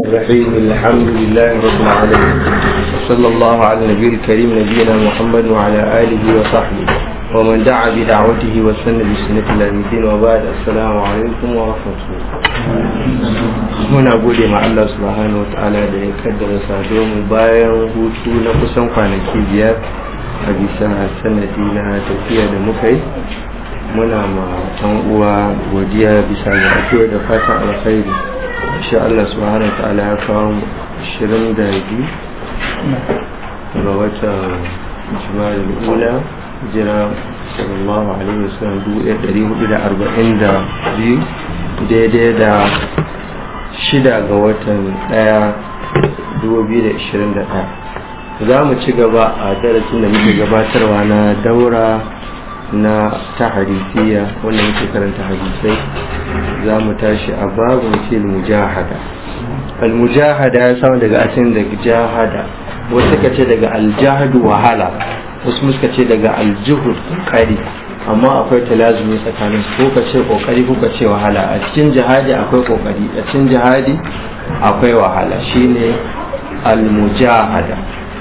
الرحيم الحمد لله رب العالمين صلى الله على النبي الكريم نبينا محمد وعلى آله وصحبه ومن دعا بدعوته وسن بسنة الله الدين وبعد السلام عليكم ورحمة الله muna gode ma Allah subhanahu wataala da ya kaddara sado mu bayan hutu na kusan kwanaki biyar a bisa sanadi na tafiya da muka yi muna ma ɗan uwa godiya bisa ga addu'a da fatan alkhairi insha Allah subhanahu wataala ya kawo 22 ga watan jima'a ula jira sallallahu alaihi wasallam dubu ɗaya ɗari hudu da arba'in da biyu daidai da shida ga watan ɗaya dubu biyu da ishirin da ɗaya za mu ci gaba a darasin da muke gabatarwa na daura na ta hadisiya wanda muke karanta hadisai za mu tashi a babin fil mujahada al-mujahada ya samu daga asalin daga jahada wasu ka ce daga aljahadu wahala wasu suka ce daga aljuhud kokari amma akwai talazumi tsakanin ko ka ce kokari ko ka ce wahala a cikin jihadi akwai kokari a cikin jihadi akwai wahala shine almujahada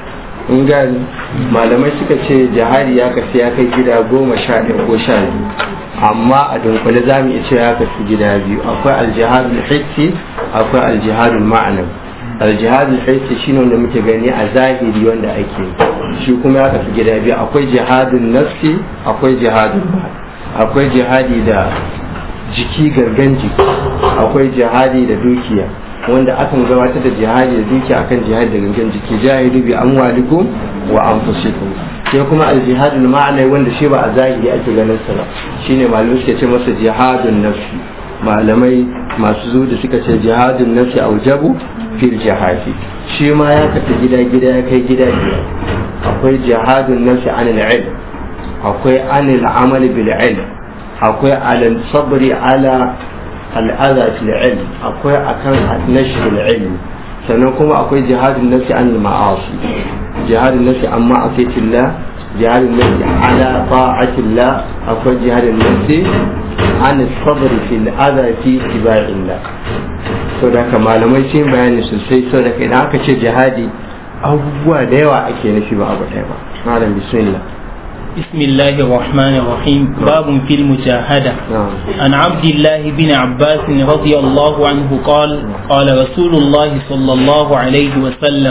in gani malamai suka ce jihadi ya kafi ya kai gida goma sha ɗaya ko sha biyu amma a dunkule za mu iya cewa ya kafi gida biyu akwai aljihadul hissi akwai aljihadul ma'anawi aljihadul hissi shine wanda muke gani a zahiri wanda ake shi kuma ya kafi gida biyu akwai jihadun nafsi akwai jihadun akwai jihadi da jiki gangan jiki akwai jihadi da dukiya wanda akan gabatar da jihadi da dukiya akan jihadi da gangan jiki jahidu bi amwalikum wa anfusikum sai kuma aljihadul ma'ana wanda shi ba a zahiri ake ganin sa ba shine malamai suke ce masa jihadun nafsi malamai masu zuwa suka ce jihadun nafsi aujabu fil jihadi shi ma ya kafi gida gida ya kai gida biyar akwai jihadun nafsi anil ilm akwai anil amal bil ilm akwai alal sabri ala al'adha fil ilm akwai akan nashr al ilm sannan kuma akwai jihadun nafsi anil ma'asi jihadun nafsi an ma'asiyatillah jihadun nafsi ala ta'atillah akwai jihadun nafsi an sabr fil adha fi tibaillah so da malamai sun bayani sosai so da idan aka ce jihadi abubuwa da yawa ake nufi ba abu ɗaya ba malam bismillah بسم الله الرحمن الرحيم باب في المجاهدة نعم عن عبد الله بن عباس رضي الله عنه قال قال رسول الله صلى الله عليه وسلم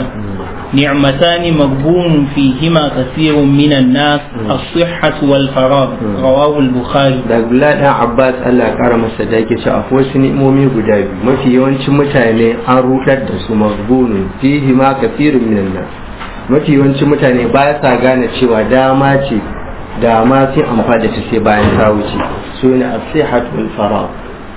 نعمتان مغبون فيهما كثير من الناس الصحة والفراغ رواه البخاري da Abdullahi dan Abbas Allah ya kara masa da yake cewa akwai wasu ni'imomi guda biyu mafi yawancin mutane an rudar da su maghbunun fihi ma kathirun minan nas mafi yawancin mutane ba sa gane cewa dama ce da ma sai amfani da ta sai bayan ta wuce su ne as-sihhat wal faragh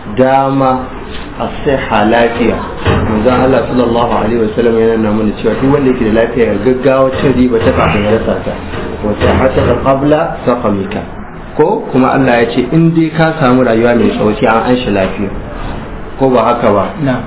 dama as-sihha lafiya manzon Allah sallallahu alaihi wasallam yana nuna mana cewa duk wanda yake da lafiya ya gaggawa cin riba ta kafin ya rasa ta wa sihhataka qabla saqamika ko kuma Allah ya ce in dai ka samu rayuwa mai tsawo sai an anshi lafiya ko ba haka ba نعم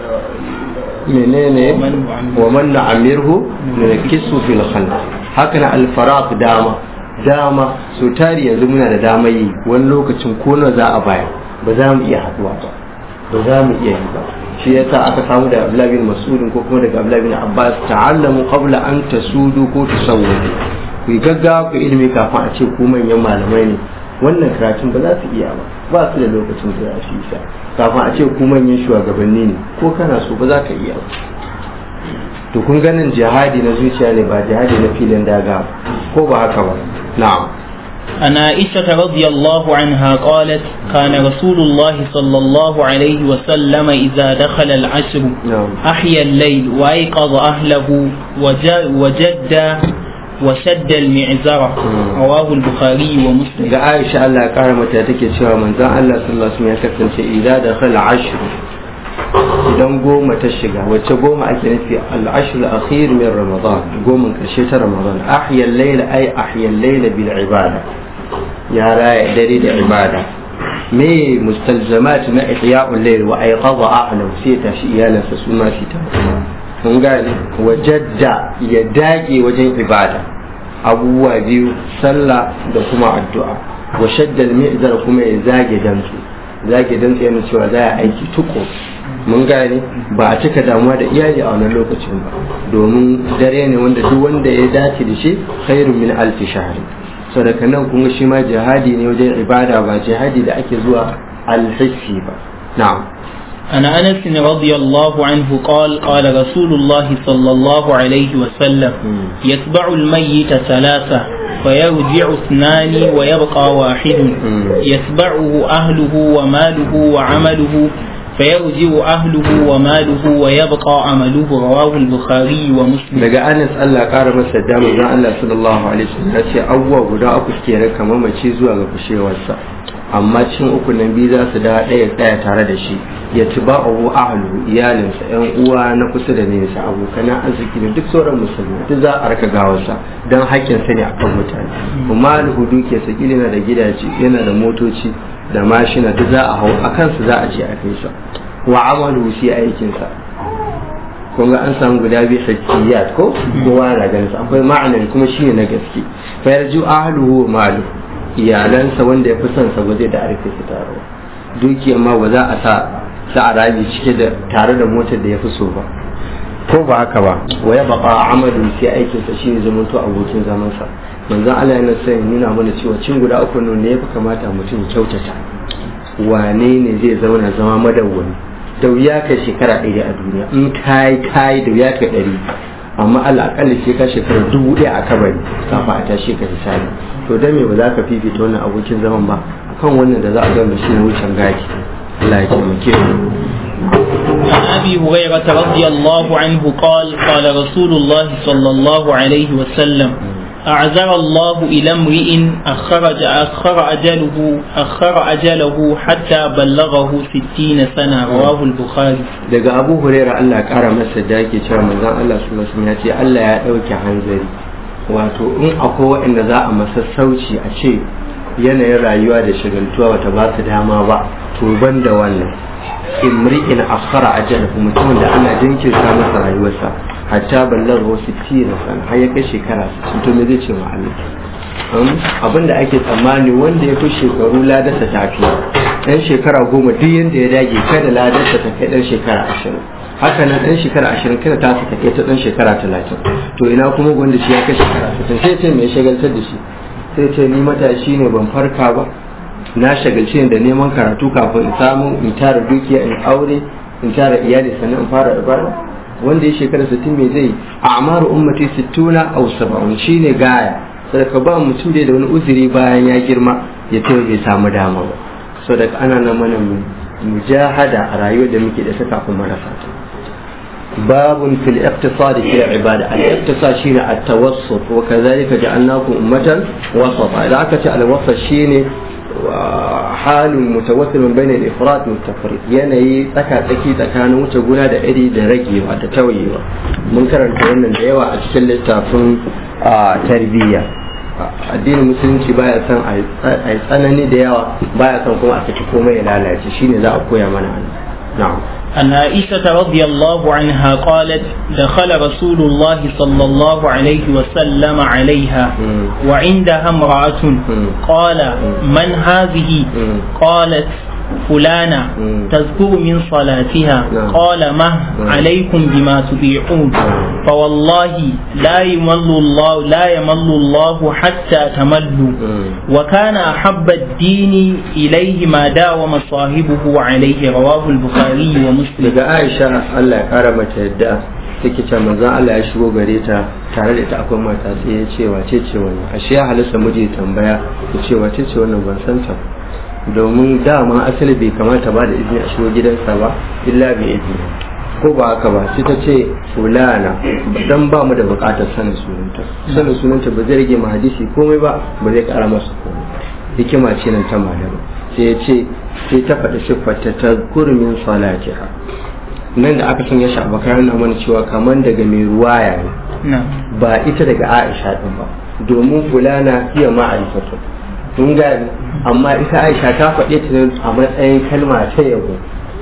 menene wa man na'amirhu kisu fil khalq haka na al-faraq dama dama so tari yanzu muna da dama yi wani lokacin ko na za a baya ba za mu iya haduwa ba ba za mu iya yi ba shi yasa aka samu da Abdullah bin Mas'ud ko kuma daga Abdullah bin Abbas ta'allamu qabla an tasudu ko tusawwadu ku yi gaggawa ku ilimi kafin a ce ku manyan malamai ne wannan karatun ba za su iya ba ba su da lokacin da za su yi sa kafin a ce ku manyan shugabanni ne ko kana so ba za ka iya ba to kun ganin jihadi na zuciya ne ba jihadi na filin daga ko ba haka ba na'am عن عائشة رضي الله عنها قالت كان رسول الله صلى الله عليه وسلم إذا دخل العشر نعم أحيا الليل وأيقظ أهله وج- وجد وشد المعزرة رواه البخاري ومسلم ga Aisha Allah ya kara mata take cewa manzon Allah sallallahu alaihi wasallam ya kasance idan da khala ashr idan goma ta shiga wacce goma ake nufi al-ashr al-akhir min ramadan goma karshe ta ramadan ahya al-layl ay ahya al-layl bil ibada ya raya dare da ibada me mustalzamat na ihya'ul layl wa ayqadha ahlahu sai ta shi iyalansa su ma fita kun gane wajadda ya dage wajen ibada abubuwa biyu sallah da kuma addu'a wa shaddal mi'zar kuma ya zage dantsu zage dantsu yana cewa za a aiki tuko mun gane ba a cika damuwa da iyali a wannan lokacin ba domin dare ne wanda duk wanda ya dace da shi khairun min alfi shahri sadaka nan kun shi ma jihadi ne wajen ibada ba jihadi da ake zuwa alhissi ba na'am عن أنس رضي الله عنه قال قال رسول الله صلى الله عليه وسلم يتبع الميت ثلاثة فيرجع اثنان ويبقى واحد يتبعه أهله وماله وعمله فيرجع أهله وماله ويبقى عمله رواه البخاري ومسلم daga Anas Allah ƙara masa damu dan Allah sallallahu alaihi wasallam ya ce abubuwa guda uku suke raka mamaci zuwa ga kushewarsa amma cikin uku nan biyu za su da ɗaya tsaya tare da shi ya ci ba abu ahlu iyalinsa yan uwa na kusa da nesa abokan arziki da duk sauran musulmi duk za a raka gawarsa don haƙƙin sa ne akan mutane kuma alhudu ke sakili yana da gidaje yana da motoci da mashina duk za a hau a kansu za a ce a kai sa wa amalu shi aikinsa kun ga an samu guda biyu hakkiyat ko kowa na ganin sa akwai ma'anar kuma shine na gaske fa yarju ahluhu wa maluhu iyalansa wanda ya fi son sa ba zai da arfe su tare dukiyar ma ba za a sa sa a rabi cike da tare da motar da ya fi so ba ko ba haka ba waya baka amalu sai aikin sa shine zamanto abokin zaman sa manzon Allah yana sai nuna mana cewa cin guda uku ne ya fi kamata mutum kyautata wane ne zai zauna zama madawwami da wuya ka shekara ɗaya a duniya in kai kai da wuya ka ɗari amma Allah akalla sai ka shekara dubu ɗaya a kabari kafa a tashi ka hisabi to dan me ba za ka fifita wannan abokin zaman ba akan wannan da za a gama shi wucin gaki Allah ya taimake mu عن أبي هريرة رضي الله عنه قال قال رسول الله صلى الله عليه وسلم أعذر الله إلى امرئ أخر أخر أجله أخر أجله حتى بلغه ستين سنة رواه البخاري daga Abu Huraira Allah ya kara masa da yake cewa manzon Allah sallallahu alaihi wasallam ya ce Allah ya dauke hanzari wato in akwai waɗanda za a masa sauci a ce yanayin rayuwa da shagaltuwa bata ba su dama ba to ban da wannan imri'in akhara ajalahu mutumin da ana jinkirta masa rayuwarsa hatta ballar wasu tira sana har ya kai shekara 60 to me zai ce ma Allah abin da ake tsammani wanda ya fi shekaru ladarsa tafi dan shekara goma duk yanda ya dage kada ladarsa ta kai dan shekara ashirin haka nan dan shekara ashirin kada ta ta kai ta dan shekara talatin to ina kuma wanda shi ya kai shekara sittin sai ce mai shagaltar da shi sai ce ni matashi ne ban farka ba na shagalci ne da neman karatu kafin in samu in tara dukiya in aure in tara iyali sannan in fara ibada wanda ya shekara sittin me zai a amaru ummati sittuna aw sab'un shine gaya sadaka ba mutum da wani uzuri bayan ya girma ya ce bai samu dama ba sadaka ana nan mana mujahada a rayuwar da muke da ta kafin marasa ta babun fil iqtisadi fi ibada al iqtisad shine at tawassut wa kadhalika ja'alnakum ummatan wasata idan aka ce al wasat shine halin mutawassilin bain al ifrat wa tafrid yanayi tsaka tsaki tsakanin wuce guna da iri da ragewa da tawayewa mun karanta wannan da yawa a cikin littafin tarbiyya addinin musulunci baya son a yi tsanani da yawa baya son kuma a saki komai ya lalace shine za a koya mana na'am عن عائشة رضي الله عنها قالت دخل رسول الله صلى الله عليه وسلم عليها وعندها امرأة قال من هذه قالت فلانة تذكر من صلاتها قال ما عليكم بما تطيعون فوالله لا يمل الله لا يمل الله حتى تملوا وكان أحب الدين إليه ما داوم صاحبه عليه رواه البخاري ومسلم daga Aisha Allah ya kara mata yadda take ce manzon Allah ya shigo gare ta tare da ita akwai mata sai ya ce wace ce wannan ashe ya halasta miji tambaya ya ce wace ce wannan ban san ta domin dama asali bai kamata ba da izini a shigo gidansa ba illa bai izini ko ba haka ba sai ta ce fulana dan ba mu da bukatar sanin sunanta sanin sunanta ba zai rage ma hadisi komai ba ba zai kara masa komai hikima ce nan ta malama sai ya ce sai ta faɗi siffarta ta kurmin salatiha nan da aka sanya shi a bakar na mana cewa kamar daga mai ruwaya ne ba ita daga aisha din ba domin fulana iya ma'arifatu mun gani amma ita aisha ta faɗe ta a matsayin kalma ta yabo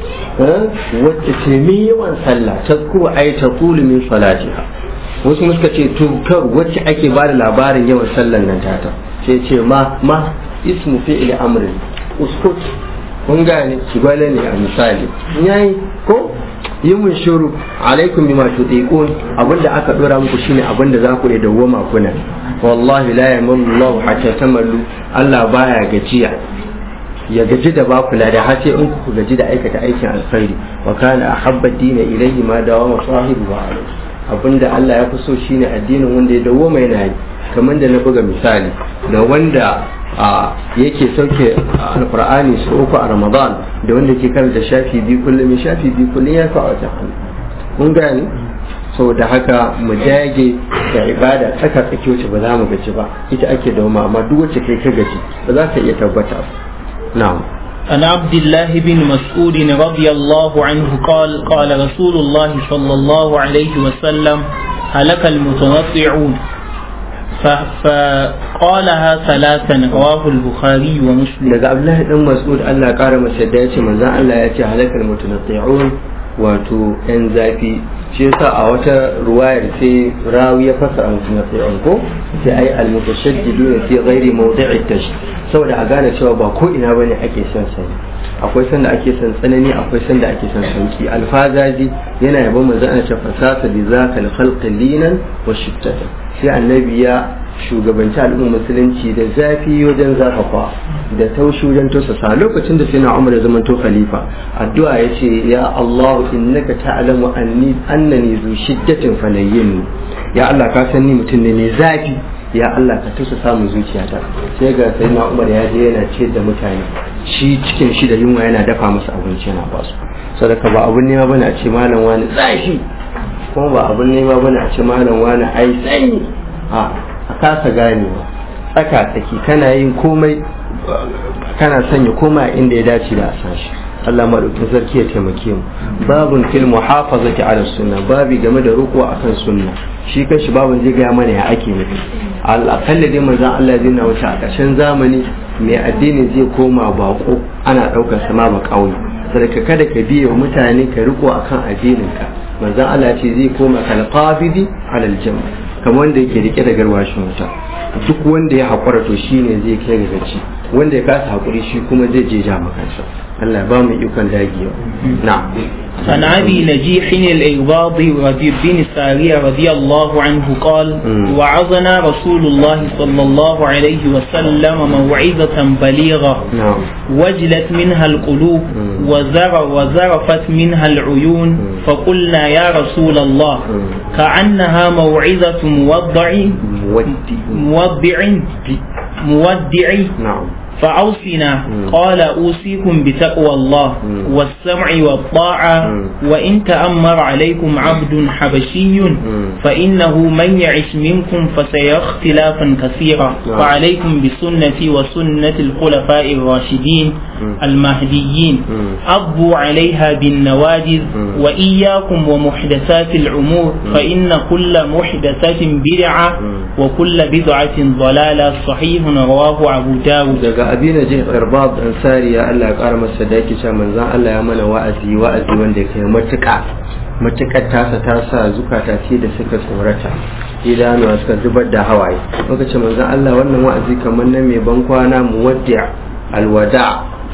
wacce ce min yawan sallah ta kuwa ai ta kulu min salatiha wasu suka ce tukar wacce ake ba da labarin yawan sallan nan tata sai ce ma ma ismu fi'il amrin uskut kun gane gwale ne a misali yayi ko yi mun shuru alaikum bima tutiqun abinda aka dora muku shine abinda za ku da dawwama kuna wallahi la yamallu Allah hatta tamallu Allah baya gajiya ya gaji da ba kula da har sai in ku gaji da aikata aikin alkhairi wa kana ahabba dina ilayhi ma dawama sahibu wa abinda Allah ya fi so shine addinin wanda ya dawwama yana yi kamar da na buga misali da wanda yake sauke alkur'ani su uku a ramadan da wanda ke karanta shafi biyu kullum shafi biyu kullum ya fa wata hannu mun gane da haka mu dage da ibada tsaka tsaki wacce ba za mu gaji ba ita ake dauma amma duk wacce kai ka gaji ba za ka iya tabbata na'am عن عبد الله بن مسعود رضي الله عنه قال قال رسول الله صلى الله عليه وسلم هلك المتنطعون فقالها ثلاثا رواه البخاري ومسلم daga Abdullahi dan Mas'ud Allah ya kara masa da yace manzon Allah ya ce halakal mutanatti'un wato yan zafi shi yasa a wata ruwayar sai rawi ya fasa al-mutanatti'un ko sai ai al-mutashaddidun fi ghairi mawdi'i tash saboda a gane cewa ba ko ina bane ake son sani akwai sanda ake son tsanani akwai sanda ake son sauki alfazaji yana yabon manzon Allah ce fasasa bi zaka al-khalqi linan wa shiddatan sai annabi ya shugabanci al'ummar musulunci da zafi wajen zafafa da taushi wajen tausasa lokacin da sai na umar ya zama to khalifa addu'a ya ce ya Allah innaka ta'lamu anni annani zu shiddatin falayyin ya Allah ka san ni mutum ne mai zafi ya Allah ka tusa samun zuciyata sai ga sai na umar ya je yana ce da mutane shi cikin shi da yunwa yana dafa masa abinci yana ba su sadaka ba abun nema bane a ce malam wani zafi kuma ba abun nema bane a ce malam wani ai sanyi a a kasa ganewa tsaka tsaki kana yin komai kana sanya koma inda ya dace da a sashi Allah maɗaukin sarki ya taimake mu babun fil muhafazati ala sunna babi game da ruku akan sunna shi kanshi babun zai gaya mana ya ake nufi al'akalla dai manzon Allah zai na wuce a ƙarshen zamani mai addini zai koma bako ana ɗaukar sama ba ƙauye sadaka kada ka biye wa mutane ka riko akan addinin ka manzon Allah ce zai koma kalqabidi ala aljam kamar wanda yake rike da garwashin wuta duk wanda ya haƙura to shine zai kai ga gaci wanda ya kasa haƙuri shi kuma zai je ja makansa Allah ba mu ikon dagiya na'am عن أبي نجيح الإغباض رضي بن سارية رضي الله عنه قال وعظنا رسول الله صلى الله عليه وسلم موعظة بليغة نعم وجلت منها القلوب وزر وزرفت منها العيون فقلنا يا رسول الله كأنها موعظة موضع مودي مودع مودع نعم فأوصنا قال أوصيكم بتقوى الله والسمع والطاعة وإن تأمر عليكم عبد حبشي فإنه من يعش منكم فسيرى اختلافا كثيرا فعليكم بسنتي وسنة الخلفاء الراشدين المهديين أضوا عليها بالنواجذ وإياكم ومحدثات الأمور فإن كل محدثة بدعة وكل بدعة ضلالة صحيح رواه أبو داود daga abina jin irbab ansari ya Allah ya kara masa da yake cewa manzon Allah ya mana wa'azi wa'azi wanda ya kai matuƙa matuƙar tasa ta sa zukata ce da suka tsorata idanuwa suka zubar da hawaye muka ce manzon Allah wannan wa'azi kamar na mai ban kwana muwaddi' alwada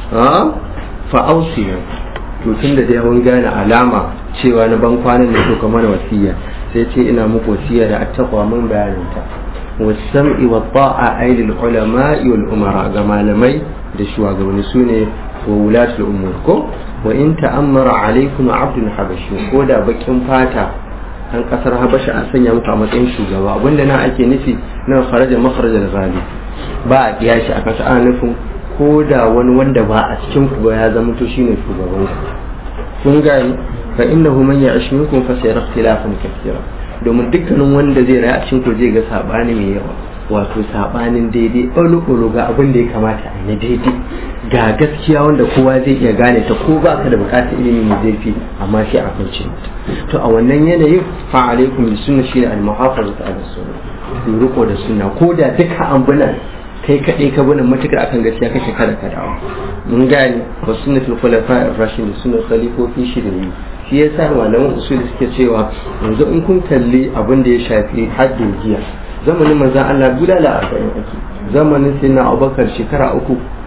ha fa ausiya to tunda da yawan gane alama cewa na ban kwanan ne to kamar wasiya sai ce ina muku wasiya da attaqwa mun bayanin ta والسمع والطاعة أي للعلماء والأمراء كما لمي دشوا قبل سوني وولاة الأمور كو وإن تأمر عليكم عبد حبشي كودا بكين فاتا an kasar habasha a sanya muku a matsayin shugaba abinda na ake nufi na kharaja makharaja ghali ba a kiyashi a kasa ana nufin ko da wani wanda ba a cikin ku ba ya zama to shine shugaban ku kun gani fa innahu man ya'ish minkum fa sayara ikhtilafan kathira domin dukkanin wanda zai rayu a cikin ku zai ga sabani mai yawa wato sabanin daidai ɓalo ga abin da ya kamata a yi daidai ga gaskiya wanda kowa zai iya gane ta ko ba ka da bukatar ilimi mai zurfi amma sai a kwance to a wannan yanayin fa alaikum bi sunna shi al muhafazatu ala sunna ku riko da sunna ko da duka ambulan kai kaɗai ka bani matukar akan gaskiya kake kada ka dawo mun gane wa sunnatul khulafa ar-rashidin sunnatul khalifofi shi da yi shi yasa malaman usuli suke cewa yanzu in kun kalli abin da ya shafi haddin giya zamanin manzan Allah bulala arba'in ake zamanin sai na abubakar shekara uku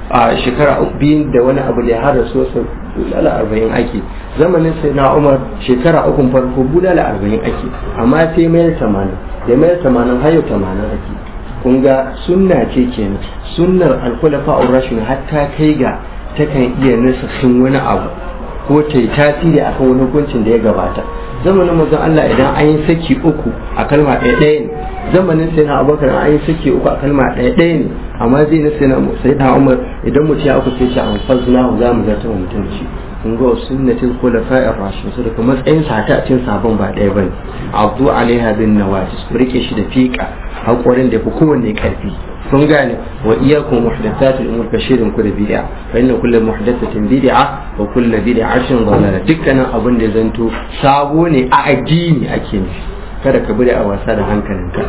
a shekara biyu da wani abu da har rasu wasu bulala arba'in ake zamanin sai na umar shekara ukun farko bulala arba'in ake amma sai mayar tamanin da mayar tamanin hayo tamanin ake kun ga sunna ce kenan sunnar alkulafa rashin hatta kai ga takan iya nasakin wani abu ko ta yi tasiri akan wani hukuncin da ya gabata zamanin mazan Allah idan an yi saki uku a kalma ɗaya ɗaya ne zamanin sai na abubakar an yi saki uku a kalma ɗaya ɗaya ne amma zai na sai na sai na umar idan mutum ya uku sai ce an fazna za mu zartar wa mutum shi kun ga sunnatul khulafa'ir rashidin su daga matsayin sa ta cin sabon ba ɗaya bane abdu alaiha bin nawajis ku rike shi da fiƙa haƙorin da fi kowanne ƙarfi kun gane wa iyyakum muhdathatul umur bashirin ku da bid'a fa inna kullu muhdathatin bid'a wa kullu bid'atin dalala dukkanin abin da zanto sabo ne a addini ake nufi kada ka bude a wasa da hankalinka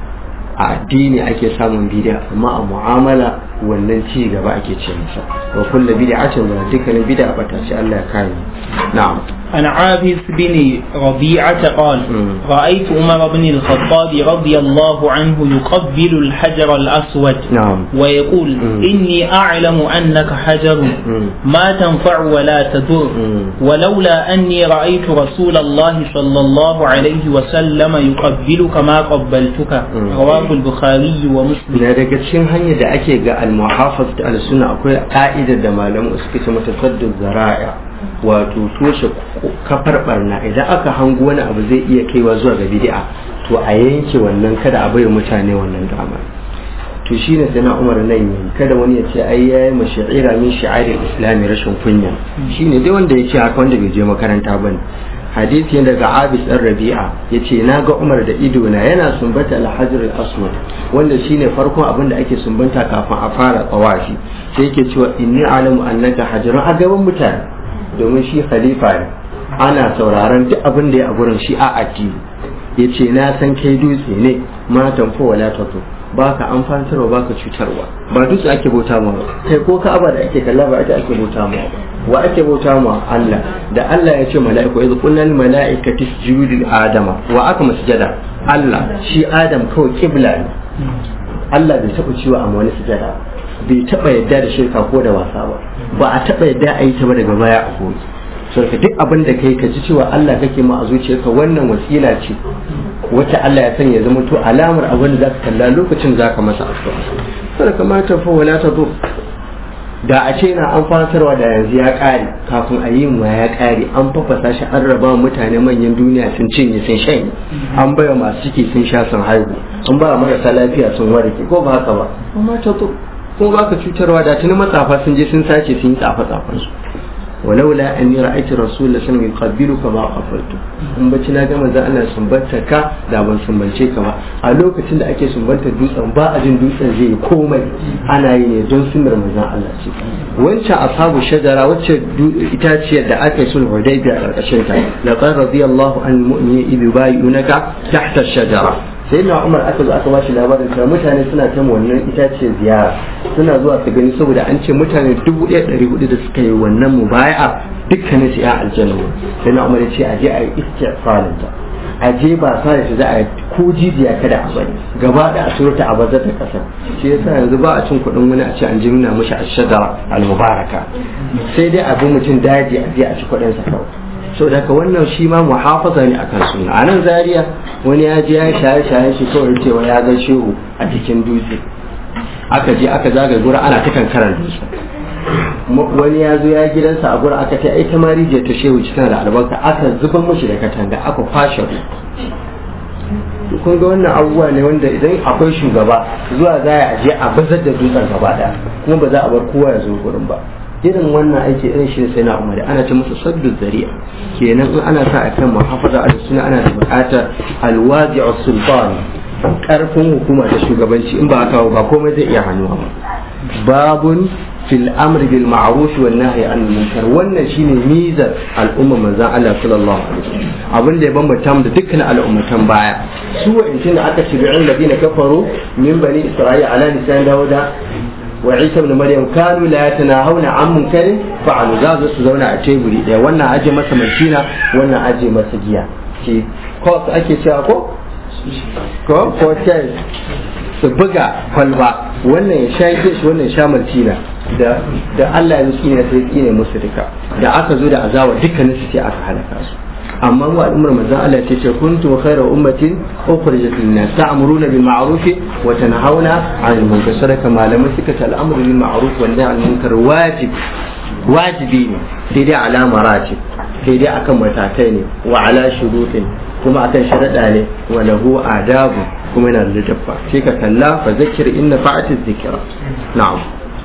a addini ake samun bid'a amma a mu'amala wannan ci gaba ake ce masa wa kullu bid'atin dalala dukkanin bid'a bata ce Allah ya kare na'am عن عابس بن ربيعة قال مم. رأيت عمر بن الخطاب رضي الله عنه يقبل الحجر الأسود نعم ويقول مم. إني أعلم أنك حجر مم. ما تنفع ولا تضر مم. ولولا أني رأيت رسول الله صلى الله عليه وسلم يقبلك ما قبلتك مم. رواه البخاري ومسلم na daga cikin hanyar da ake ga al-muhafaz da al-sunna akwai ka'idar da malamu suke ce mata saddu zara'a wato toshe kafar barna idan aka hango wani abu zai iya kaiwa zuwa ga bid'a to a yanke wannan kada a bai mutane wannan dama to shine sai na Umar nan yi kada wani ya ce ai yayi mashaira min shi'aril islami rashin kunya shine dai wanda yake haka wanda bai je makaranta bane hadisi daga Abis ɗan Rabi'a yace na ga Umar da ido na yana sumbata al-Hajar al-Aswad wanda shine farkon abin da ake sumbanta kafin a fara tsawafi sai yake cewa inni alamu annaka hajarun a gaban mutane domin shi khalifa ne ana sauraron duk abin da ya a gurin shi a addini yace na san kai dutse ne ma tanfo wala tato baka amfantarwa baka cutarwa ba dutse ake bauta ma ba kai ko ka'aba da ake kalla ba ita ake bauta ma ba wa ake bauta ma Allah da Allah ya ce mala'iku idh qulna lil mala'ikati isjudu li adama wa aka masjada Allah shi Adam kawai kibla ne Allah bai taɓa ciwa amma wani sujada bai taɓa yadda da shirka ko da wasa ba ba a taɓa yadda a yi ta ba daga baya a goyi so ka duk abin da kai ka ji cewa Allah kake ma a zuciyarka wannan wasila ce wacce Allah ya sanya zama to alamar abin da zaka kalla lokacin zaka masa addu'a sai kamata fa wala ta zo da a ce na an fasarwa da yanzu ya kare kafin a yi mu ya kare an fafasa shi an raba mutane manyan duniya sun cinye sun shanye an baya masu ciki sun sha sun haihu an ba marasa lafiya sun warke ko ba haka ba amma ta zo ko baka cutarwa da tuni matsafa sun je sun sace sun yi tsafa tsafan su walaula an yi ra'aiti rasul da sanin yuqabbilu ka ma qabaltu in bacci na gama za Allah sumbanta ka da ban sumbance ka ba a lokacin da ake sumbantar dutsen ba a jin dutsen zai yi komai ana yi ne don sunnar manzon Allah ce wancan ashabu shajara wacce itaciyar da aka yi sulhu hudaybiya a karkashin ta laqad radiyallahu an mu'mini idh yubayyi'unaka tahta shajara sai na umar aka zo aka bashi labarin cewa mutane suna ta wannan itace ziyara suna zuwa su gani saboda an ce mutane dubu ɗaya ɗari hudu da suka yi wannan mubaya'a dukkanin su ya aljanna sai na umar ya ce aje a yi istighfarin ta aje ba sa da shi za a yi ko jijiya kada a bari gaba da a surta a bazar ta kasar shi yasa yanzu ba a cin kuɗin wani a ce an ji nuna mishi ashadara al-mubaraka sai dai abin mutum daji a je a ci kuɗin sa kawai so daga wannan shi ma muhafaza ne akan suna a nan zaria wani ya je ya shaye shaye shi kawai cewa ya ga shehu a cikin dutse aka je aka zaga gura ana ta kankarar dutse wani ya zo ya gidansa a gura aka ta ai ta marije ta shehu cikin da albarka aka zuban mashi da katanga aka fashe kun ga wannan abubuwa ne wanda idan akwai shugaba zuwa za a je a bazar da dutsen gaba daya kuma ba za a bar kowa ya zo gurin ba irin wannan aiki irin shi sai na umari ana ce masa saddu zari'a kenan in ana sa a kan muhafaza al suna ana da buƙatar alwazi sultan karfin hukuma ta shugabanci in ba haka ba komai zai iya hannuwa ba babun fil amri bil ma'ruf wan nahyi anil munkar wannan shine mizar al'umma manzon Allah sallallahu alaihi wasallam abin da ya bambanta mu da dukkan al'ummatan baya su wa'in da aka shibi'in ladina kafaru min bani isra'ila ala lisan dawuda وعيسى ابن مريم كانوا لا يتناهون عن منكر فعلوا za su zauna a teburi ɗaya wannan aje masa mashina wannan aje masa giya ce ko ake cewa ko ko ko chess su buga kwalba wannan ya sha shi wannan ya sha maltina da da Allah ya tsine sai tsine musu duka da aka zo da azawa dukkanin su sai aka halaka su amma mu al'ummar manzon Allah ce ce kuntum khayra ummatin ukhrijat lin-nas ta'muruna bil ma'ruf wa tanhauna 'anil munkar sadaka malamai suka ce al'amru bil ma'ruf wa nahy 'anil munkar wajib wajibi ne sai dai ala maratib sai dai akan matakai ne wa ala shurutin kuma akan sharaɗa ne wa lahu adabu kuma yana da dabba sai ka kalla fa zakir inna fa'ati dhikra na'am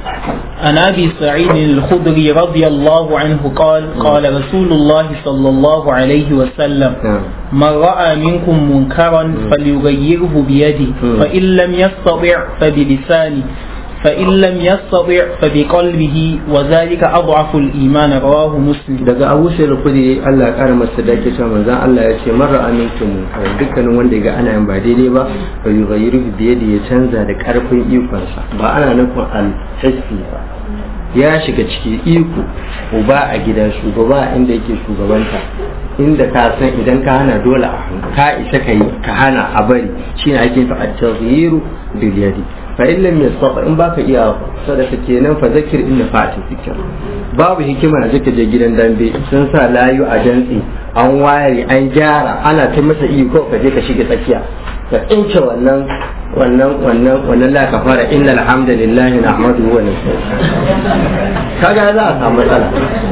عن ابي سعيد الخدري رضي الله عنه قال قال رسول الله صلى الله عليه وسلم من راى منكم منكرا فليغيره بيده فان لم يستطع فبلسانه فإن لم يستطع فبقلبه وذلك أضعف الإيمان رواه مسلم daga Abu Sa'id al-Khudri Allah ya kara masa dake cewa manzon Allah ya ce marra amintum dukkanin wanda ga ana yin ba daidai ba fa yughayyiru bi yadi ya canza da karfin ikonsa ba ana nufin al-hissi ba ya shiga ciki iko uba a gida shugaba inda yake shugabanta inda ka san idan ka hana dole a ka isa ka yi ka hana a bari shine ake fa at-taghyiru bil yadi fa in lam yastata in baka iya sadaka kenan fa zakir inna fa'ati zikr babu hikima da zaka je gidan dambe sun sa layu a dantsi an ware an gyara ana ta masa iko ka je ka shiga tsakiya ka tsince wannan wannan wannan wannan la ka fara innal hamdalillahi nahmaduhu wa nasta'inuhu kaga za a samu matsala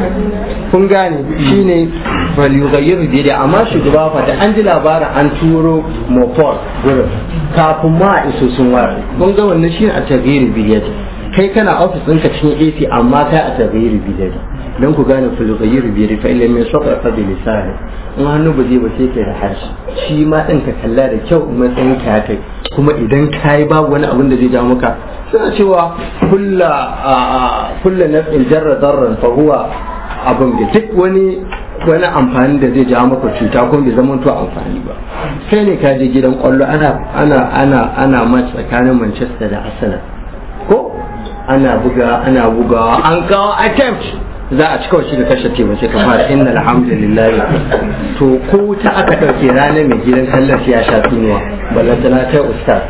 kun gane shine bal yughayyiru bi amma shugaba fa da an ji labarin an turo mopor gurin kafin ma a iso sun ware kun ga wannan shine a taghyiri bi kai kana ofis ɗinka cikin AC amma kai a taghyiri bi dan ku gane fil yughayyiru bi fa illa min sabra fa bi lisani in hannu ba zai ba sai kai da harshe shi ma din ka kalla da kyau matsayin ka kai kuma idan kai babu wani abin da zai ja maka suna cewa kulla kulla naf'in jarra darran fa huwa abin da duk wani wani amfani da zai jawo maka cuta ko bai zama to amfani ba kai ne ka je gidan kwallo ana ana ana ana match tsakanin Manchester da Arsenal ko ana buga ana bugawa an kawo attempt za a cika shi da kashe ce ba sai ka fara inna alhamdulillah to ko wuta aka dauke ranar mai gidan kallon ya sha tunuwa ballantana ta ustaz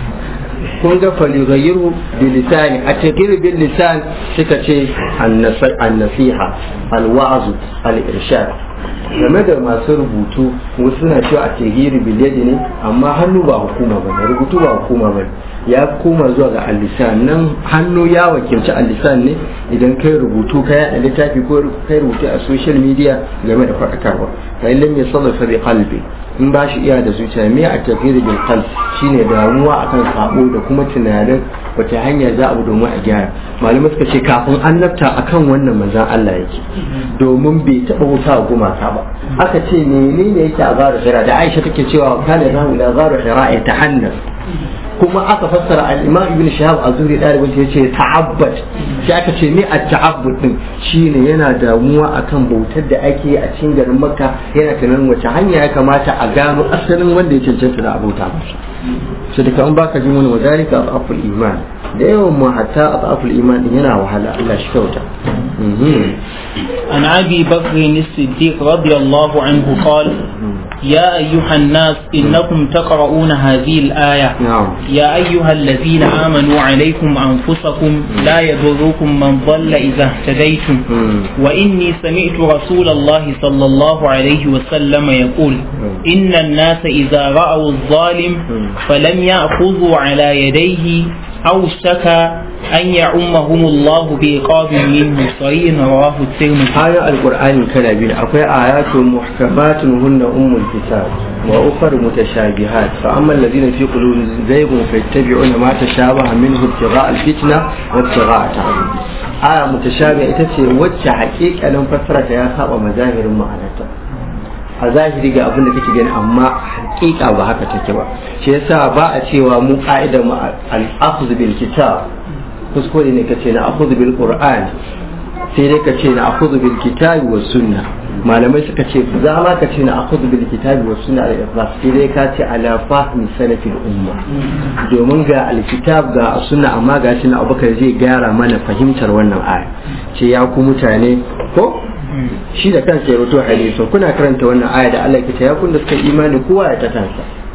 kun ga faligayyiru bilisani a cikin bil lisan suka ce annasiha alwa'azu al-irshad game da masu rubutu wasu suna cewa a tegiri biliyadi ne amma hannu ba hukuma ba ne rubutu ba hukuma ba ya koma zuwa ga alisan nan hannu ya wakilci alisan ne idan kai rubutu ka yaɗa littafi ko kai rubutu a social media game da faɗakarwa fa illam yasallafa bi qalbi in ba shi iya da zuciya me a tafiyar bil qalb shine damuwa akan sabo da kuma tunanin wata hanya za a bi domin a gyara malamai suka ce kafin annabta akan wannan manzon Allah yake domin bai taɓa wuta gumaka ba aka ce menene yake a garu hira da Aisha take cewa kana zahu ila garu hira ya tahannas kuma aka fassara al-Imam Ibn Shahab Azuri dalibin ya ce ta'abbad shi aka ce me at-ta'abbud din shine yana damuwa akan bautar da ake a cikin garin Makka yana tunanin wace hanya ya kamata a gano asalin wanda ya cancanta da abota masa sai da kan baka jin wani wadalika afaful iman da yawan mu hatta afaful iman din yana wahala Allah shi kyauta عن ابي بكر الصديق رضي الله عنه قال يا ايها الناس انكم تقرؤون هذه الايه نعم يا ايها الذين امنوا عليكم انفسكم لا يضركم من ضل اذا اهتديتم واني سمعت رسول الله صلى الله عليه وسلم يقول ان الناس اذا راوا الظالم فلم ياخذوا على يديه أوشك أن يعمهم الله بعقاب منه صحيح رواه الترمذي آية القرآن كلا أقوى آيات محكمات هن أم الكتاب وأخر متشابهات فأما الذين في قلوبهم زيغ فيتبعون ما تشابه منه ابتغاء الفتنة وابتغاء تعظيم آية متشابهة إتسي وجه حقيقة لم فترة يا خاب مظاهر معناتها a zahiri ga abin da kake gani amma hakika ba haka take ba shi yasa ba a cewa mu ka'idar mu al-akhdh bil kitab kuskure ne kace na akhdh bil qur'an sai dai kace na akhdh bil kitab wa sunna malamai suka ce za ma ka ce na akhdh bil kitab wa sunna al ikhlas sai dai ka ce ala fahmi salafil umma domin ga alkitab ga sunna amma ga shi na abubakar zai gyara mana fahimtar wannan aya ce ya ku mutane ko shi da kansa ya rubuto hadisin kuna karanta wannan aya da Allah ke ya kun da suka imani kowa ya tatansa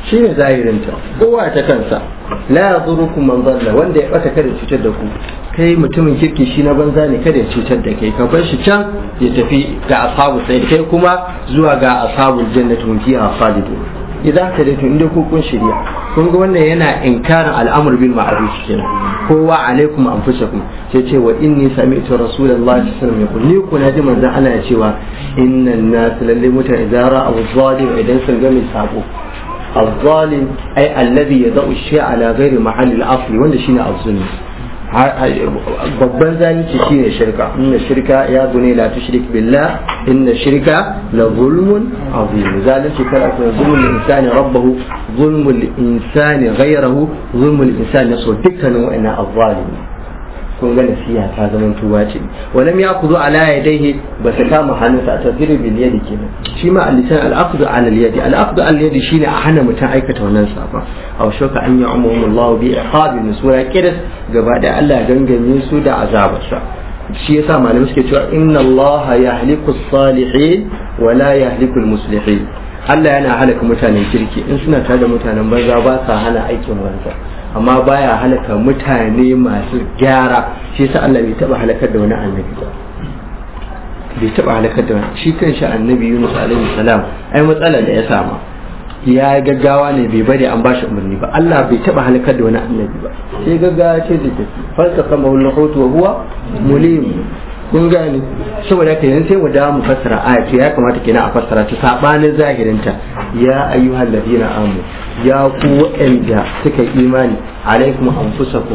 shine zahirinta kowa ta kansa la yadurukum man dalla wanda ya bata kada cutar da ku kai mutumin kirki shi na banza ne kada ya cutar da kai ka bar shi can ya tafi ga ashabu sai kai kuma zuwa ga ashabul jannati hum fiha khalidun idan ka da inda ku kun shirya kun ga wannan yana inkarin al'amur bil ma'ruf kenan kowa alaikum anfusakum sai ce wa inni sami'tu rasulullahi sallallahu alaihi wasallam yaqul ni kuna ji manzon Allah ya cewa innan nas lalle mutane idan ra'aw zalim idan sun ga mai sabo الظالم أي الذي يضع الشيء على غير محل الأصل وanda shine الظلم babban zalunci shine shirka inna shirka ya gune la tushrik billah inna shirka la zulmun azim zalunci kala ko zulmul insani rabbahu zulmul insani ghayrahu zulmul insani nafsu dukkanin wa'annan azzalimi kun ga nasiha ta zama tuwa ce walam ya kuzo ala yadayhi ba su kama hannunsa a tafsirin bil yadi kenan shi ma al-lisan al-aqdu ala al-yadi al-aqdu ala al-yadi shine a hana mutum aikata wannan safa aw shaka an ya'mumu Allah bi iqabi min sura kidas gaba da Allah ya gangame su da azabarsa shi yasa malamai suke cewa inna Allah yahliku as-salihin wa la yahliku al-muslihin Allah yana halaka mutanen kirki in suna tare da mutanen banza ba sa hana aikin banza amma baya halaka mutane masu gyara shi yasa Allah bai taba halakar da wani annabi ba bai taba halakar da wani shi kanshi annabi Yunus alaihi salam ai matsala da ya sama ya gaggawa ne bai bari an bashi umarni ba Allah bai taba halakar da wani annabi ba sai gaggawa ce da tafi falsa kama wani rahoto wa huwa mulim kun gane saboda haka yanzu sai mu dawo mu fassara aya to ya kamata kenan a fassara ta sabanin zahirinta ya ayyuhal ladina amanu ya ku waɗanda suka imani alaikum anfusakum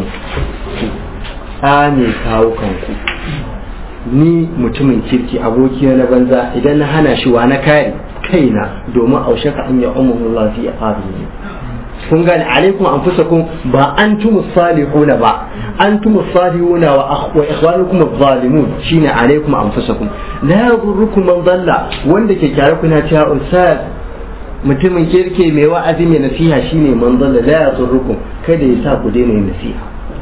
tsane kawo kanku ni mutumin kirki aboki na banza idan na hana shi wa na kare kaina domin aushaka an ya ummu Allah fi aqabi kun gane alaikum anfusakum ba antum salihuna ba antum salihuna wa wa ikhwanukum adh-dhalimun shine alaikum anfusakum la yaghurrukum man dalla wanda ke kyare kuna cewa ustaz mutumin kirke mai wa'azi mai nasiha shine man dalla la yaghurrukum kada ya sa ku daina yin nasiha